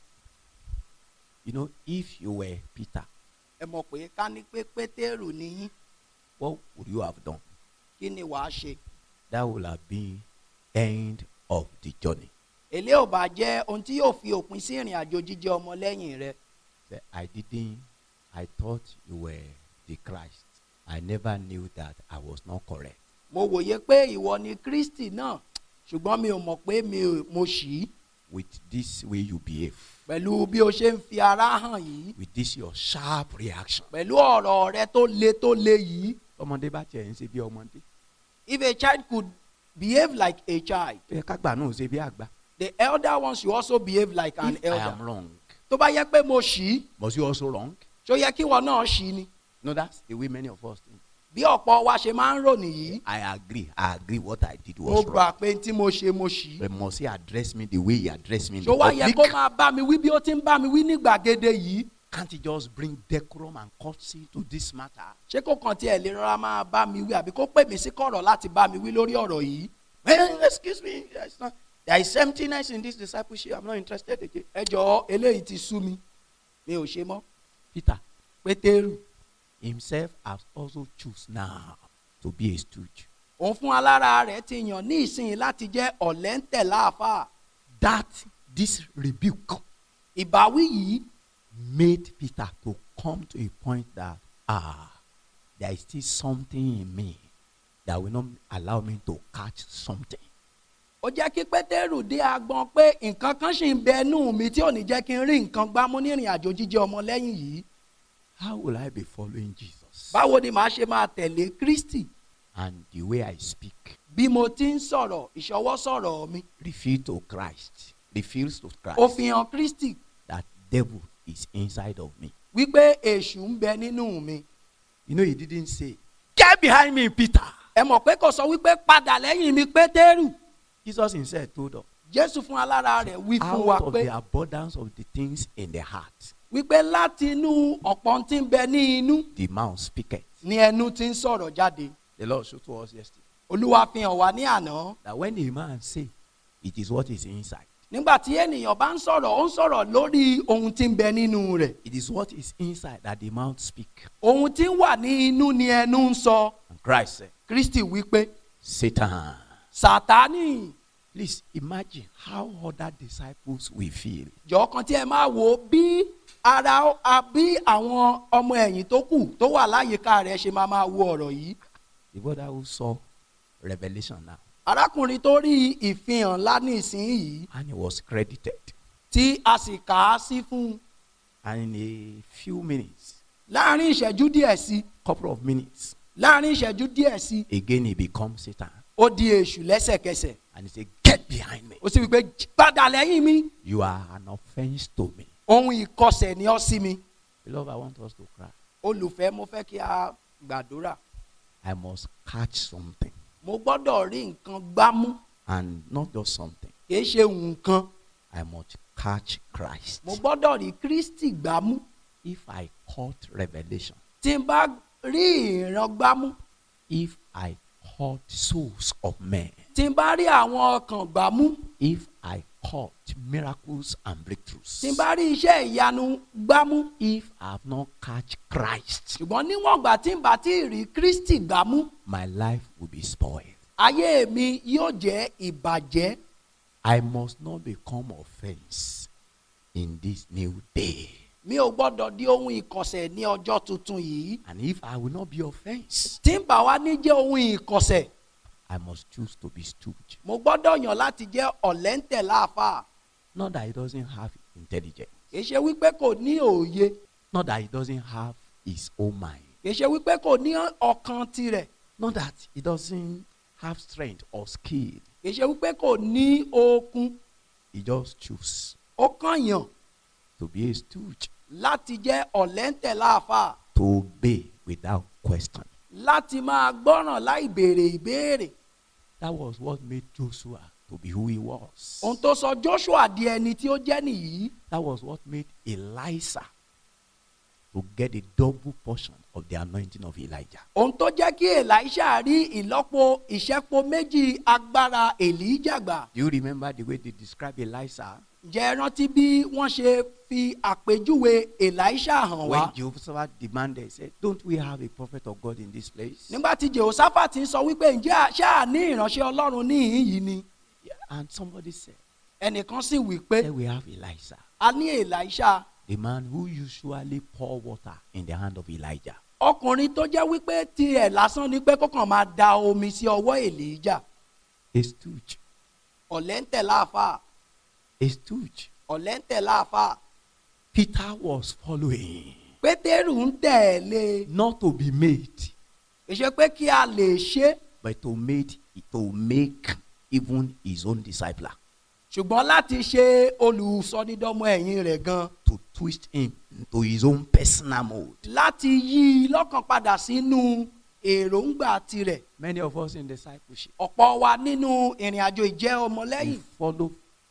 You know, if you were Peter, ẹ mọ̀ pé ká ní pé pétérù níyín what would you have done? kí ni wàá ṣe. That would have been end of the journey. èlé ò bá jẹ́ ohun tí yóò fi òpin sí ìrìn àjò jíjẹ́ ọmọlẹ́yìn rẹ. Say, I didn't, I thought you were the Christ. I never knew that I was not correct. mo wòye pé ìwọ ni kristi náà ṣùgbọ́n mi ò mọ̀ pé mi ò mo ṣì í With this way you behave, pẹ̀lú bí o ṣe ń fi ara hàn yìí with this your sharp reaction. pẹ̀lú ọ̀rọ̀ rẹ tó le tó le yìí. ọmọdé bá tiẹ̀ ń ṣe bí ọmọdé if a child could behave like a child ó yẹ kágbà náà ṣe bí àgbà. the elder one should also behave like an If I am elder. wrong, tó bá yẹ pé mo ṣì í must you also wrong? ṣó yẹ kí wọn náà ṣì í ni. No, that's the way many of us think. bí ọ̀pọ̀ wa ṣe máa ń rò nìyí I agree. I agree. What I did mo was gbà wrong. pé tí mo ṣe mo ṣì í But must he address me the way he addressed me in ṣó the wá yẹ kó public? máa bá mi wí bí ó ti ń bá mi wí ní gbàgede yìí Can't he just bring decorum and courtesy to this matter? ṣé kó kàn tiẹ̀ lè rọra máa bá mi wí àbí kó pè mí sí kọ̀rọ̀ láti bá mi wí lórí ọ̀rọ̀ yìí Well, excuse me. There's not, there is emptiness in this discipleship. I'm not interested again. ẹ jọ̀ọ́ eléyìí ti sú mi mi ò ṣe mọ́ Peter pétérù himself has also choose now to be a stooge. òun fún alára rẹ̀ ti yàn ní ìsinyìí láti jẹ́ ọ̀lẹ́ńtẹ̀ láàfáà That this rebuke ìbáwí yìí made Peter to come to a point that ah, there is still something in me that will not allow me to catch something. ó jẹ́ kí pétérù dé agbọn pé nǹkan kan ṣì ń bẹ nù mí tí ò ní jẹ́ kí n rí nǹkan gbámú ní ìrìn àjò jíjẹ́ ọmọlẹ́yìn yìí How will I be following Jesus? báwo ni màá ṣe máa tẹ̀lé kristi And the way I speak bí mo ti ń sọ̀rọ̀ ìṣọwọ́ sọ̀rọ̀ mi reveal to Christ, reveals to ó Christ fi hàn kristi that devil is inside of me. wípé èṣù ń bẹ nínú mi You know, he didn't say, Get behind me, Peter. ẹ mọ̀ pé kò sọ wípé padà lẹ́yìn mi pétérù Jesus himself told us, jésù fún alára rẹ̀ wí fún wa out of pé the abundance of the things in the heart, wípé láti inú ọ̀pọ̀ tí ń bẹ ní inú the mouth speaketh. ni ẹnu ti ń sọ̀rọ̀ jáde The Lord showed to us yesterday olúwa fi hàn wá ní àná that when a man say, it is what is inside. nígbà tí ènìyàn bá ń sọ̀rọ̀ ó ń sọ̀rọ̀ lórí ohun tí ń bẹ nínú rẹ̀ It is what is inside that the mouth speak. ohun tí ń wà ní inú ni ẹnu ń sọ And Christ said, kristi wípé Satan. sátánì Please imagine how other disciples will feel. jọ̀ọ́ kan tí ẹ máa wò ó bí ara a- bí àwọn ọmọ ẹ̀yìn tó kù tó wà láyìíká rẹ̀ ṣe máa máa wo ọ̀rọ̀ yìí The brother who saw revelation now arákùnrin tó rí ìfihàn ńlá ní ìsinyìí and he was credited. tí a sì kà á sí fún un And in a few minutes, láàrin ìṣẹ́jú díẹ̀ sí couple of minutes, láàrin ìṣẹ́jú díẹ̀ sí again he becomes Satan. ó di èṣù lẹ́sẹ̀kẹsẹ̀ And he said, Get behind me. ó sì wípé padà lẹ́yìn mi You are an offense to me. ohun ìkọsẹ̀ ni ọ́ sí mi Beloved, I want us to cry. olùfẹ́ mo fẹ́ kí a gbàdúrà I must catch something. mo gbọ́dọ̀ rí nǹkan gbámú And not just something. kì í ṣe nǹkan I must catch Christ. mo gbọ́dọ̀ rí kristi gbámú If I caught revelation, tí n bá rí ìran gbámú if I caught souls of men, tí n bá rí àwọn ọkàn gbámú if I caught miracles and breakthroughs, tí n bá rí iṣẹ́ ìyanu gbámú if I have not catch Christ, ṣùgbọ́n níwọ̀n ìgbà tí n bá ti rí kristi gbámú my life will be spoiled. ayé mi yóò jẹ́ ìbàjẹ́ I must not become offense in this new day. mi ò gbọ́dọ̀ di ohun ìkọ̀sẹ̀ ní ọjọ́ tuntun yìí And if I will not be offense, tí n bá wá ní jẹ́ ohun ìkọ̀sẹ̀ I must choose to be stupid. mo gbọ́dọ̀ yàn láti jẹ́ ọ̀lẹ́ńtẹ̀ láàfáà Not that he doesn't have intelligence, kì í ṣe wípé kò ní òye not that he doesn't have his own mind, kì í ṣe wípé kò ní ọkàn tirẹ̀ not that he doesn't have strength or skill. kì í ṣe wípé kò ní okun He just choose ó kàn yàn to be a stooge, láti jẹ́ ọ̀lẹ́ńtẹ̀ láàfáà to obey without question. láti máa gbọ́ràn láì béèrè ìbéèrè That was what made Joshua to be who he was. ohun tó sọ joshua di ẹni tí ó jẹ́ nìyí That was what made Elisha to get a double portion of the anointing of Elijah. ohun tó jẹ́ kí elisha rí ìlọ́po ìṣẹ́po méjì agbára èlíjàgbà Do you remember the way they describe Elisha? jẹ́ ẹ rántí bí wọ́n ṣe fi àpèjúwe elisha hàn wá When Jehoshaphat demanded, he said, Don't we have a prophet of God in this place? nígbà tí jehoshaphat ń sọ wípé ǹjẹ́ à- ṣáà ní ìránṣẹ́ ọlọ́run níhìn yìí ni And somebody said, ẹnìkan sì wí pé There we have Elisha, a ní elisha the man who usually pour water in the hand of Elijah. ọkùnrin tó jẹ́ wípé tiẹ̀ lásán ni pé kókàn máa da omi sí ọwọ́ èlíjà A stooge, ọ̀lẹ́ńtẹ̀ láàfáà a stooge. ọ̀lẹ́ńtẹ̀ láàfáà Peter was following, pétérù ń tẹ̀lé not to be made, ìṣe pé kí a lè ṣe but to made to make even his own disciple ṣùgbọ́n láti ṣe olùsọdídọ́mọ ẹ̀yìn rẹ̀ gan to twist him to his own personal mode. láti yí i lọ́kàn padà sínú èròǹgbà tirẹ̀ Many of us in discipleship, ọ̀pọ̀ wa nínú ìrìn àjò ìjẹ́ we ọmọlẹ́yìn follow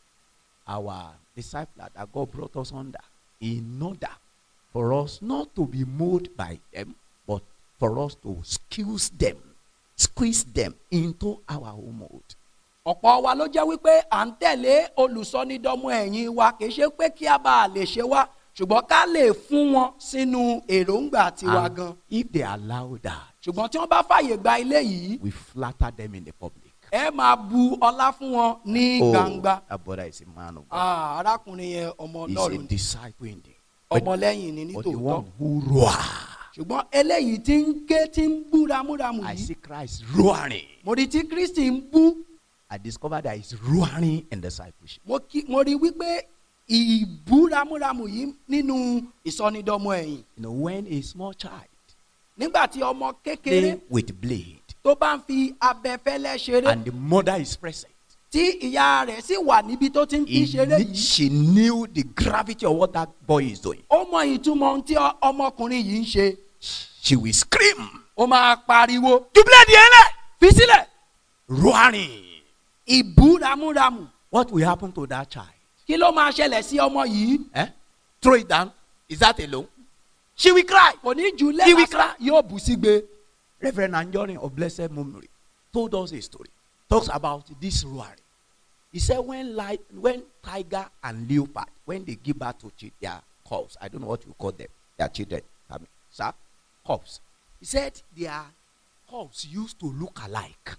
our disciples that God brought us under in order for us not to be moved by them, but for us to squeeze them, squeeze them into our own mold. ọ̀pọ̀ wa ló jẹ́ wípé à ń tẹ̀lé olùsọnídọ́mọ ẹ̀yìn wa kì í ṣe pé kí a bá a lè ṣe wá ṣùgbọ́n ká lè fún wọn sínú èròǹgbà tiwa And gan if they allow that, ṣùgbọ́n tí wọ́n bá fàyè gba ilé yìí we flatter them in the public. ẹ máa bu ọlá fún wọn ní gbangba that brother is a man of God. Ah, arákùnrin yẹn ọmọ He's ọlọ́run a ni disciple indeed. But, ọmọlẹ́yìn ni but the nítòótọ́ one who roar. ṣùgbọ́n eléyìí tí ń ké tí ń bú ramúramù I yìí see Christ roaring. mo rí tí kristi ń bú I discovered that he's roaring in discipleship. mo kí- mo rí wípé ìbú ramúramù yìí nínú ìsọnídọ́mọ ẹ̀yìn You know, when a small child nígbà tí ọmọ kékeré play with blade tó bá ń fi abẹfẹ́lẹ́ ṣeré and the mother is present, tí ìyá rẹ̀ sì wà níbi tó ti ń fi he ṣeré knew- yìí she knew the gravity of what that boy is doing. ó mọ ìtumọ̀ ohun tí ọ- ọmọkùnrin yìí ń ṣe She will scream, ó máa pariwo "You blade yẹn fi sílẹ̀ roaring. ìbú ramúramù What will happen to that child? kí ló máa ṣẹlẹ̀ sí ọmọ yìí Eh? Throw it down. Is that alone? She will cry. kò ní ju He will lẹ́lásán yóò bù sígbe Reverend Anjorin of Blessed Memory told us a story. Talks about this roaring. He said when li- when tiger and leopard when they give birth to chi- their cubs, I don't know what you call them, their children, I mean, sir, cubs. He said their cubs used to look alike.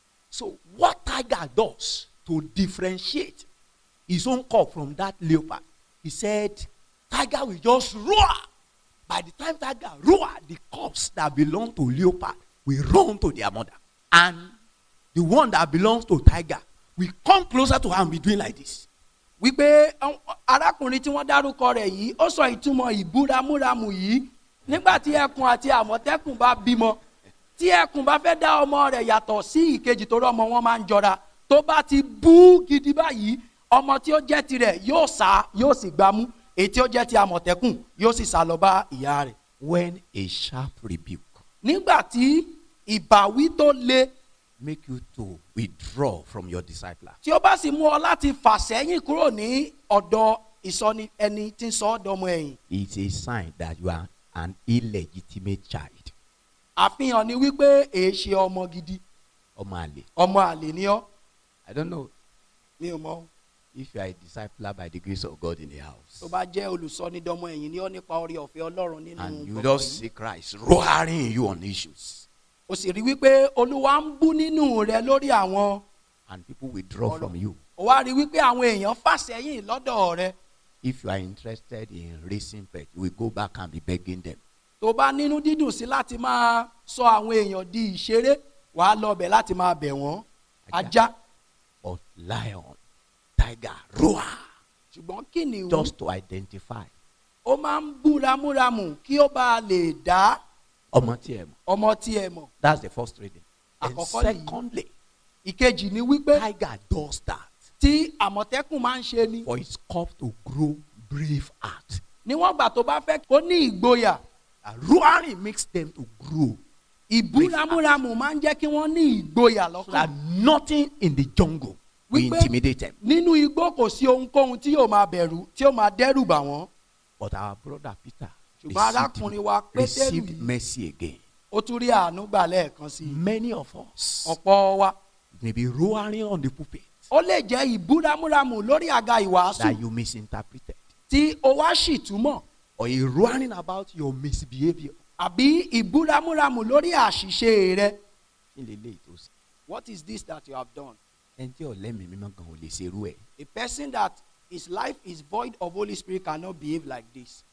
So what tiger does to differentiate his own cub from that leopard, he said tiger will just roar. By the time tiger roar, the cubs that belong to leopard will run to their mother. And the one that belongs to tiger will come closer to her and be doing like this. wípé ọ- arákùnrin tí wọ́n dárúkọ rẹ̀ yìí ó sọ ìtumọ̀ ìbú ramúramù yìí nígbà tí ẹkùn àti àmọ̀tẹ́kùn bá bímọ tí ẹkùn bá fẹ́ dá ọmọ rẹ̀ yàtọ̀ sí ìkejì torí ọmọ wọn máa ń jọra tó bá ti bú gidi báyìí ọmọ tí ó jẹ́ tirẹ̀ yóò sá yóò sì gbámú èyí tí ó jẹ́ ti àmọ̀tẹ́kùn yóò sì sá lọ bá ìyá rẹ̀ When a sharp rebuke nígbà tí ìbáwí tó le make you to withdraw from your discipler, tí ó bá sì mú ọ láti fà sẹ́yìn kúrò ní ọ̀dọ̀ ìsọni ẹni tí ń sọ ọ́ dọmọ ẹ̀yìn it's a sign that you are an illegitimate child. àfihàn ni wípé èé ṣe ọmọ gidi Ọmọ àlè. ọmọ àlè ni ọ́ I don't know mi ò mọ if you are a discipler by the grace of God in the house. tó bá jẹ́ olùsọnídọ́mọ ẹ̀yìn ni ọ́ nípa orí ọ̀fẹ́ ọlọ́run nínú and you gbọ̀ngàn just yìí. see Christ roaring you on issues. o sì rí wípé olúwa ń bú nínú rẹ lórí àwọn and people withdraw from you. o wá rí wípé àwọn èèyàn fà sẹ́yìn lọ́dọ̀ rẹ If you are interested in raising pet, you will go back and be begging them. tó bá nínú dídùn sí láti máa sọ àwọn èèyàn di ìṣeré wàá lọ bẹ̀ láti máa bẹ̀ wọ́n Ajá. ajá But lion, tiger, roar, ṣùgbọ́n kìnìún just to identify. ó máa ń bú ramúramù kí ó bá lè dá Ọmọ tí ẹ mọ̀. ọmọ tí ẹ mọ̀ That's the first reading. And Àkọ́kọ́ nìyí. secondly, ìkejì ni wípé tiger does that tí àmọ̀tẹ́kùn máa ń ṣe ni for its cub to grow brave heart. níwọ̀n gbà tó bá fẹ́ kó ní ìgboyà And roaring makes them to grow ìbú ramúramù máa ń jẹ́ kí wọ́n ní ìgboyà so that lọ́kàn nothing in the jungle will Wípé- intimidate them. nínú igbó kò sí ohunkóhun tí yóò máa bẹ̀rù tí yóò máa dẹ́rù bà wọ́n But our brother Peter ṣùgbọ́n arákùnrin wa received, pétérù received yìí mercy again. ó tún rí àánú gbà lẹ́ẹ̀kan sí i Many of us ọ̀pọ̀ wa may be roaring on the pulpit ó lè jẹ́ ìbú ramúramù lórí àga ìwàásù that you misinterpreted, tí ó wá sì túmọ̀ or a roaring about your misbehavior. àbí ìbú ramúramù lórí àṣìṣe rẹ Kí lè léyìí tó sè? what is this that you have done Ẹni tí ọ̀lẹ́mìí mímọ́ gan ò lè ṣerú ẹ̀. a person that his life is void of holy spirit cannot behave like this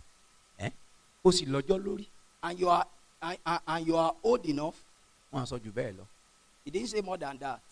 Ẹ́ ó sì lọ́jọ́ lórí. and you are and, and, and you are old enough Wọ́n á sọ jù bẹ́ẹ̀ lọ. he didn't say more than that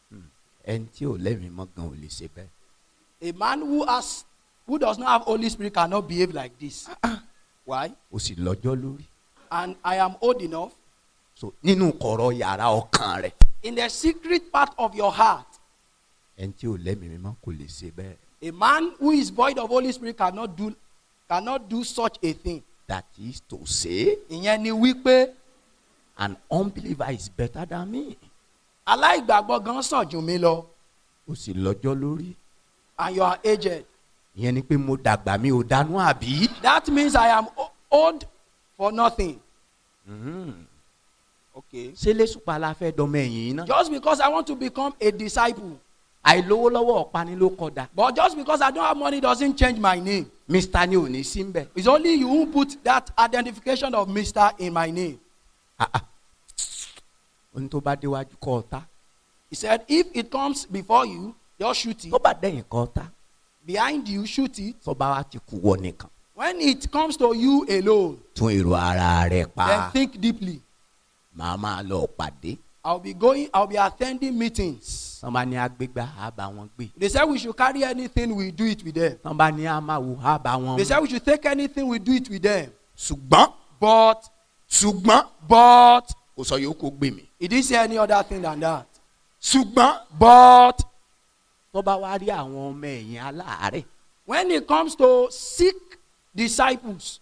Ẹni tí ọ̀lẹ́mìí mímọ́ gan ò lè ṣe bẹ́ẹ̀. a man who has who does not have holy spirit cannot behave like this why Ó sì lọ́jọ́ lórí. and i am old enough So nínú kọ̀rọ̀ yàrá ọkàn rẹ̀. in the secret part of your heart Ẹni tí ọ̀lẹ́mìí mímọ́ kò lè ṣe bẹ́ẹ̀. a man who is void of holy spirit cannot do cannot do such a thing That is to say, ìyẹn ni wípé an unbeliever is better than me. aláìgbàgbọ́ gan sàn jù mí lọ ó sì lọ́jọ́ lórí. and you are aged ìyẹn ni pé mo dàgbà mi ò dánú àbí. that means I am o- old for nothing. okay. ṣé lẹ́sùpá la fẹ́ dọmọ ẹ̀yìn náà. just because I want to become a disciple àìlówó lọ́wọ́ ọ̀pani ló kọ̀dà. but just because I don't have money doesn't change my name mr ni ò ní sí mbẹ. it's only you who put that identification of Mister in my name ohun tó bá déwájú kọ́ ọ̀tá. he said if it comes before you just shoot it tó bá dẹ̀yìn kọ́ ọ̀tá. behind you shoot it tó bá wá ti kú wọ nìkan. when it comes to you alone tún èrò ara rẹ̀ then pa. think deeply màá máa lọ pàdé. I'll be going I'll be attending meetings tán bá ní agbégbá á bá wọn gbé. they said we should carry anything we do it with them tán bá ní amáwo á bá wọn. they said we should take anything we do it with them ṣùgbọ́n but ṣùgbọ́n but kò sọ yòókù gbé mi. he didn't say any other thing than that ṣùgbọ́n but tó bá wá rí àwọn ọmọ ẹ̀yìn aláàárẹ̀. when it comes to sick disciples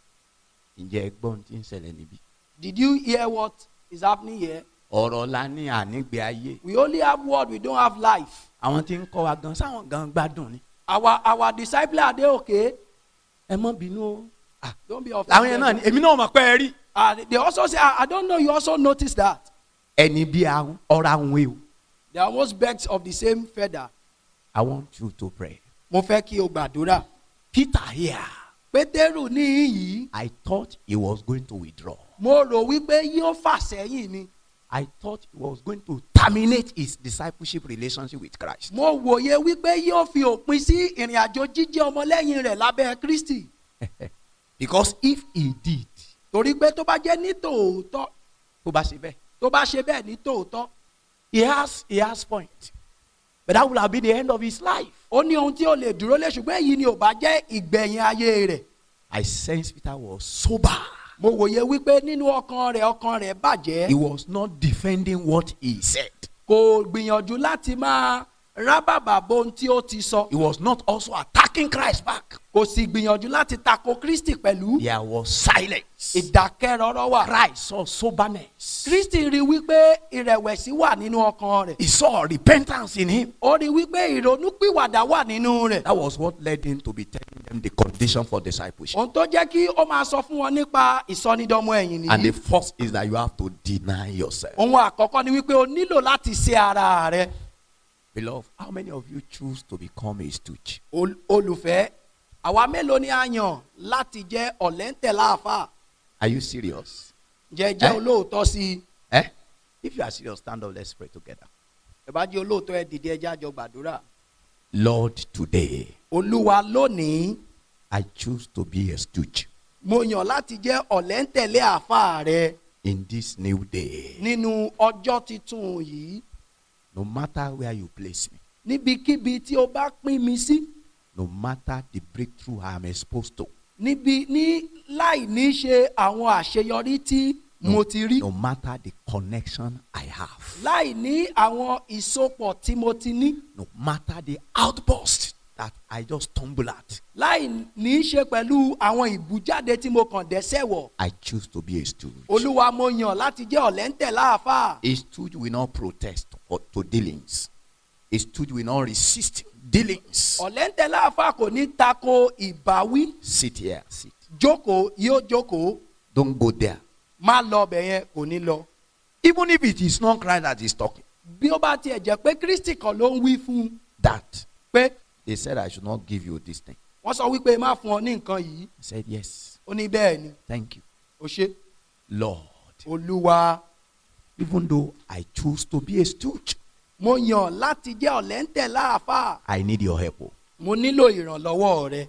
ǹjẹ́ ẹgbọ́n tí ń ṣẹlẹ̀ níbí. did you hear what is happening here ọ̀rọ̀ la ní ànígbé ayé. we only have word we don't have life àwọn tí ń kọ́ wa gan sáwọn gan gbádùn ni. our our disciples are they okay ẹ mọ́ bínú o. Ah, don't be offended làwọn yẹn náà ni èmi náà mọ̀ pé ẹ rí. uh, they also say I, I don't know you also notice that ẹni bí ahun ọ̀rọ̀ ahun ewu. they are almost birds of the same feather I want you to pray. mo fẹ́ kí o gbàdúrà Peter here pétérù ní yìí I thought he was going to withdraw. mo rò wípé yóò fà sẹ́yìn ni I thought he was going to terminate his discipleship relationship with Christ. mo wòye wípé yóò fi òpin sí ìrìn àjò jíjẹ́ ọmọlẹ́yìn rẹ̀ lábẹ́ kristi Because if he did, torí pé tó bá jẹ́ ní tòótọ́ tó bá ṣe bẹ́ẹ̀, tó bá ṣe bẹ́ẹ̀ ní tòótọ́ he has he has point. But that would have been the end of his life. ó ní ohun tí ó lè dúró lé ṣùgbọ́n èyí ni ò bá jẹ́ ìgbẹ̀yìn ayé rẹ̀ I sense Peter was sober. mo wòye wípé nínú ọkàn rẹ̀ ọkàn rẹ̀ bàjẹ́ He was not defending what he said. kò gbìyànjú láti máa rábàbà bo ohun tí ó ti sọ He was not also attacking Christ back. kò sì gbìyànjú láti tako kristi pẹ̀lú There was silence. ìdákẹ́rọ́rọ́ wà. Christ saw soberness. kristi rí wípé ìrẹ̀wẹ̀sì wà nínú ọkàn rẹ̀ He saw repentance in him. ó rí wípé ìrònúpìwàdà wà nínú rẹ̀ That was what led him to be telling them the condition for discipleship. ohun tó jẹ́ kí ó máa sọ fún wọn nípa ìsọnídọ́mọ ẹ̀yìn And the nìyí first is that you have to deny yourself. ohun àkọ́kọ́ ni wípé o nílò láti ṣe ara rẹ̀ Beloved, how many of you choose to become a stooge? Ol- olùfẹ́ àwa mélòó ni a yàn láti jẹ́ ọ̀lẹ́ńtẹ̀ láàfà Are you serious? jẹ́ jẹ́ Eh? olóòótọ́ sí i Eh? If you are serious, stand up. Let's pray together. ẹ bá jẹ́ olóòótọ́ ẹ dìde ẹjẹ́ àjọ gbàdúrà Lord, today olúwa lónìí I choose to be a stooge mo yàn láti jẹ́ ọ̀lẹ́ńtẹ̀lé àáfà rẹ in this new day. nínú ọjọ́ titun yìí No matter where you place me, níbikíbi tí o bá pín mi sí no matter the breakthrough I am exposed to, níbi ní láì ní ṣe àwọn àṣeyọrí tí mo ti rí no matter the connection I have, láì ní àwọn ìsopọ̀ tí mo ti ní no matter the outburst that I just stumble at, láì ní ṣe pẹ̀lú àwọn ìbújáde tí mo kàn dẹ́sẹ̀ wọ̀ I choose to be a stooge. olúwa mo yàn láti jẹ́ ọ̀lẹ́ńtẹ̀ láàfà A stooge will not protest for, to dealings. A stooge will not resist dealings. ọ̀lẹ́ńtẹ̀ láàfà kò ní tako ìbáwí Sit here, sit. jókòó yóò jókòó Don't go there. má lọ ọbẹ̀ yẹn kò ní lọ Even if it is not Christ that is talking, bí ó bá tiẹ̀ jẹ́ pé kristi kan ló ń wí fún un that pé they said I should not give you this thing. wọ́n sọ wípé má fún ọ ní nǹkan yìí I said, Yes, ó ní bẹ́ẹ̀ ni thank you. ó ṣe Lord, olúwa even though I choose to be a stooge, mo yàn láti jẹ́ ọ̀lẹ́ńtẹ̀ láàfà I need your help. oh. mo nílò ìrànlọ́wọ́ rẹ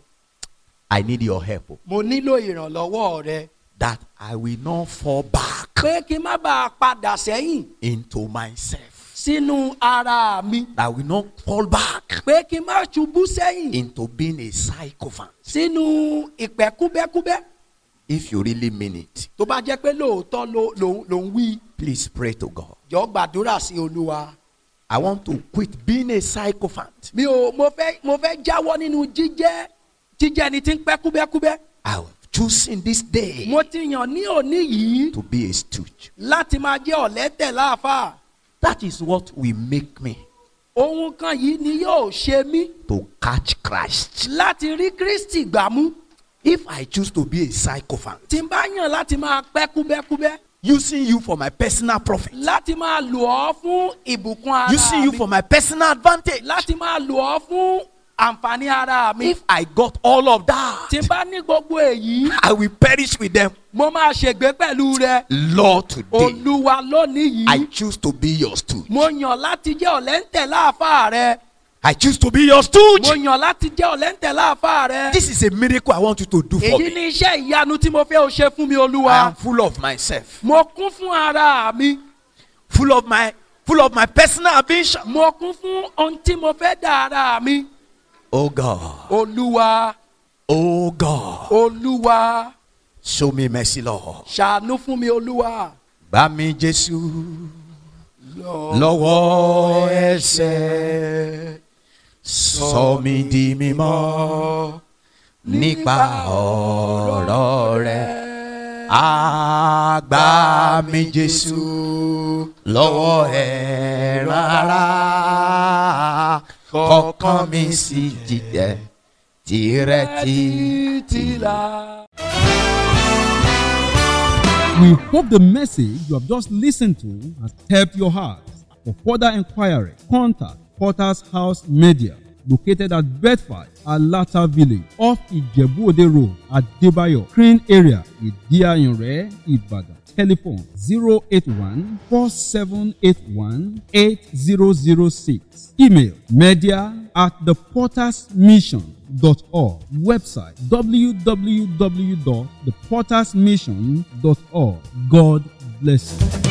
I need your help. oh. mo nílò ìrànlọ́wọ́ rẹ That I will not fall back pé kí n má bàa padà sẹ́yìn into myself. sínú ara mi That I will not fall back pé kí n má ṣubú sẹ́yìn into being a sycophant. sínú ìpẹ́ kúbẹ́kúbẹ́ If you really mean it, tó bá jẹ́ pé lóòótọ́ ló ló ló ń wí please pray to God. jọ gbàdúrà sí olúwa I want to quit being a sycophant. mi ò mo fẹ́ mo fẹ́ jáwọ́ nínú jíjẹ́ jíjẹ́ ẹni tí ń pẹ́ kúbẹ́kúbẹ́ I will choose choosing this day mo ti yàn ní òní yìí to be a stooge. láti máa jẹ́ ọ̀lẹ́tẹ̀ láàfáà That is what will make me ohun kan yìí ni yóò ṣe mí to catch Christ. láti rí kristi gbàmú If I choose to be a sycophant, tí n bá yàn láti máa pẹ́ kúbẹ́kúbẹ́ using you for my personal profit, láti máa lò ọ́ fún ìbùkún ara using you mi for my personal advantage. láti máa lò ọ́ fún àǹfààní ara mi If I got all of that, tí n bá ní gbogbo èyí I will perish with them. mo máa ṣègbé pẹ̀lú rẹ Lord, today olúwa lónìí I yìí choose to be your stooge. mo yàn láti jẹ́ ọ̀lẹ́ńtẹ̀ láàfáà rẹ I choose to be your mo stooge. yàn láti jẹ́ ọ̀lẹ́ńtẹ̀ láàfáà rẹ This is a miracle I want you to do for èyí me. ni iṣẹ́ ìyanu tí mo fẹ́ o ṣe fún mi I olúwa am full of myself, mo kún fún ara mi full of my full of my personal ambition. mo kún fún ohun tí mo fẹ́ dá ara mi Oh God, olúwa oh God, olúwa show me mercy, Lord. ṣàánú fún mi olúwa. Gbà mí Jésù lọ́wọ́ ẹ̀ṣẹ̀ sọ mí di mímọ́ nípa ọ̀rọ̀ rẹ̀. Àgbà mi Jésù lọ́wọ́ ẹ̀ rárá kọ̀ọ̀kan mi sì jíjẹ tirẹ̀ títí la. We hope the message you have just listened to has helped your heart. For further inquiry, contact Potter's House Media, located at Bedford, Alata Village, off Ijebu-Ode Road, at Debayo, Crane area, Idiayunre, Ibadan. Telephone 081 4781 8006. Email media at thepottersmission.org. Website www.thepottersmission.org. God bless you.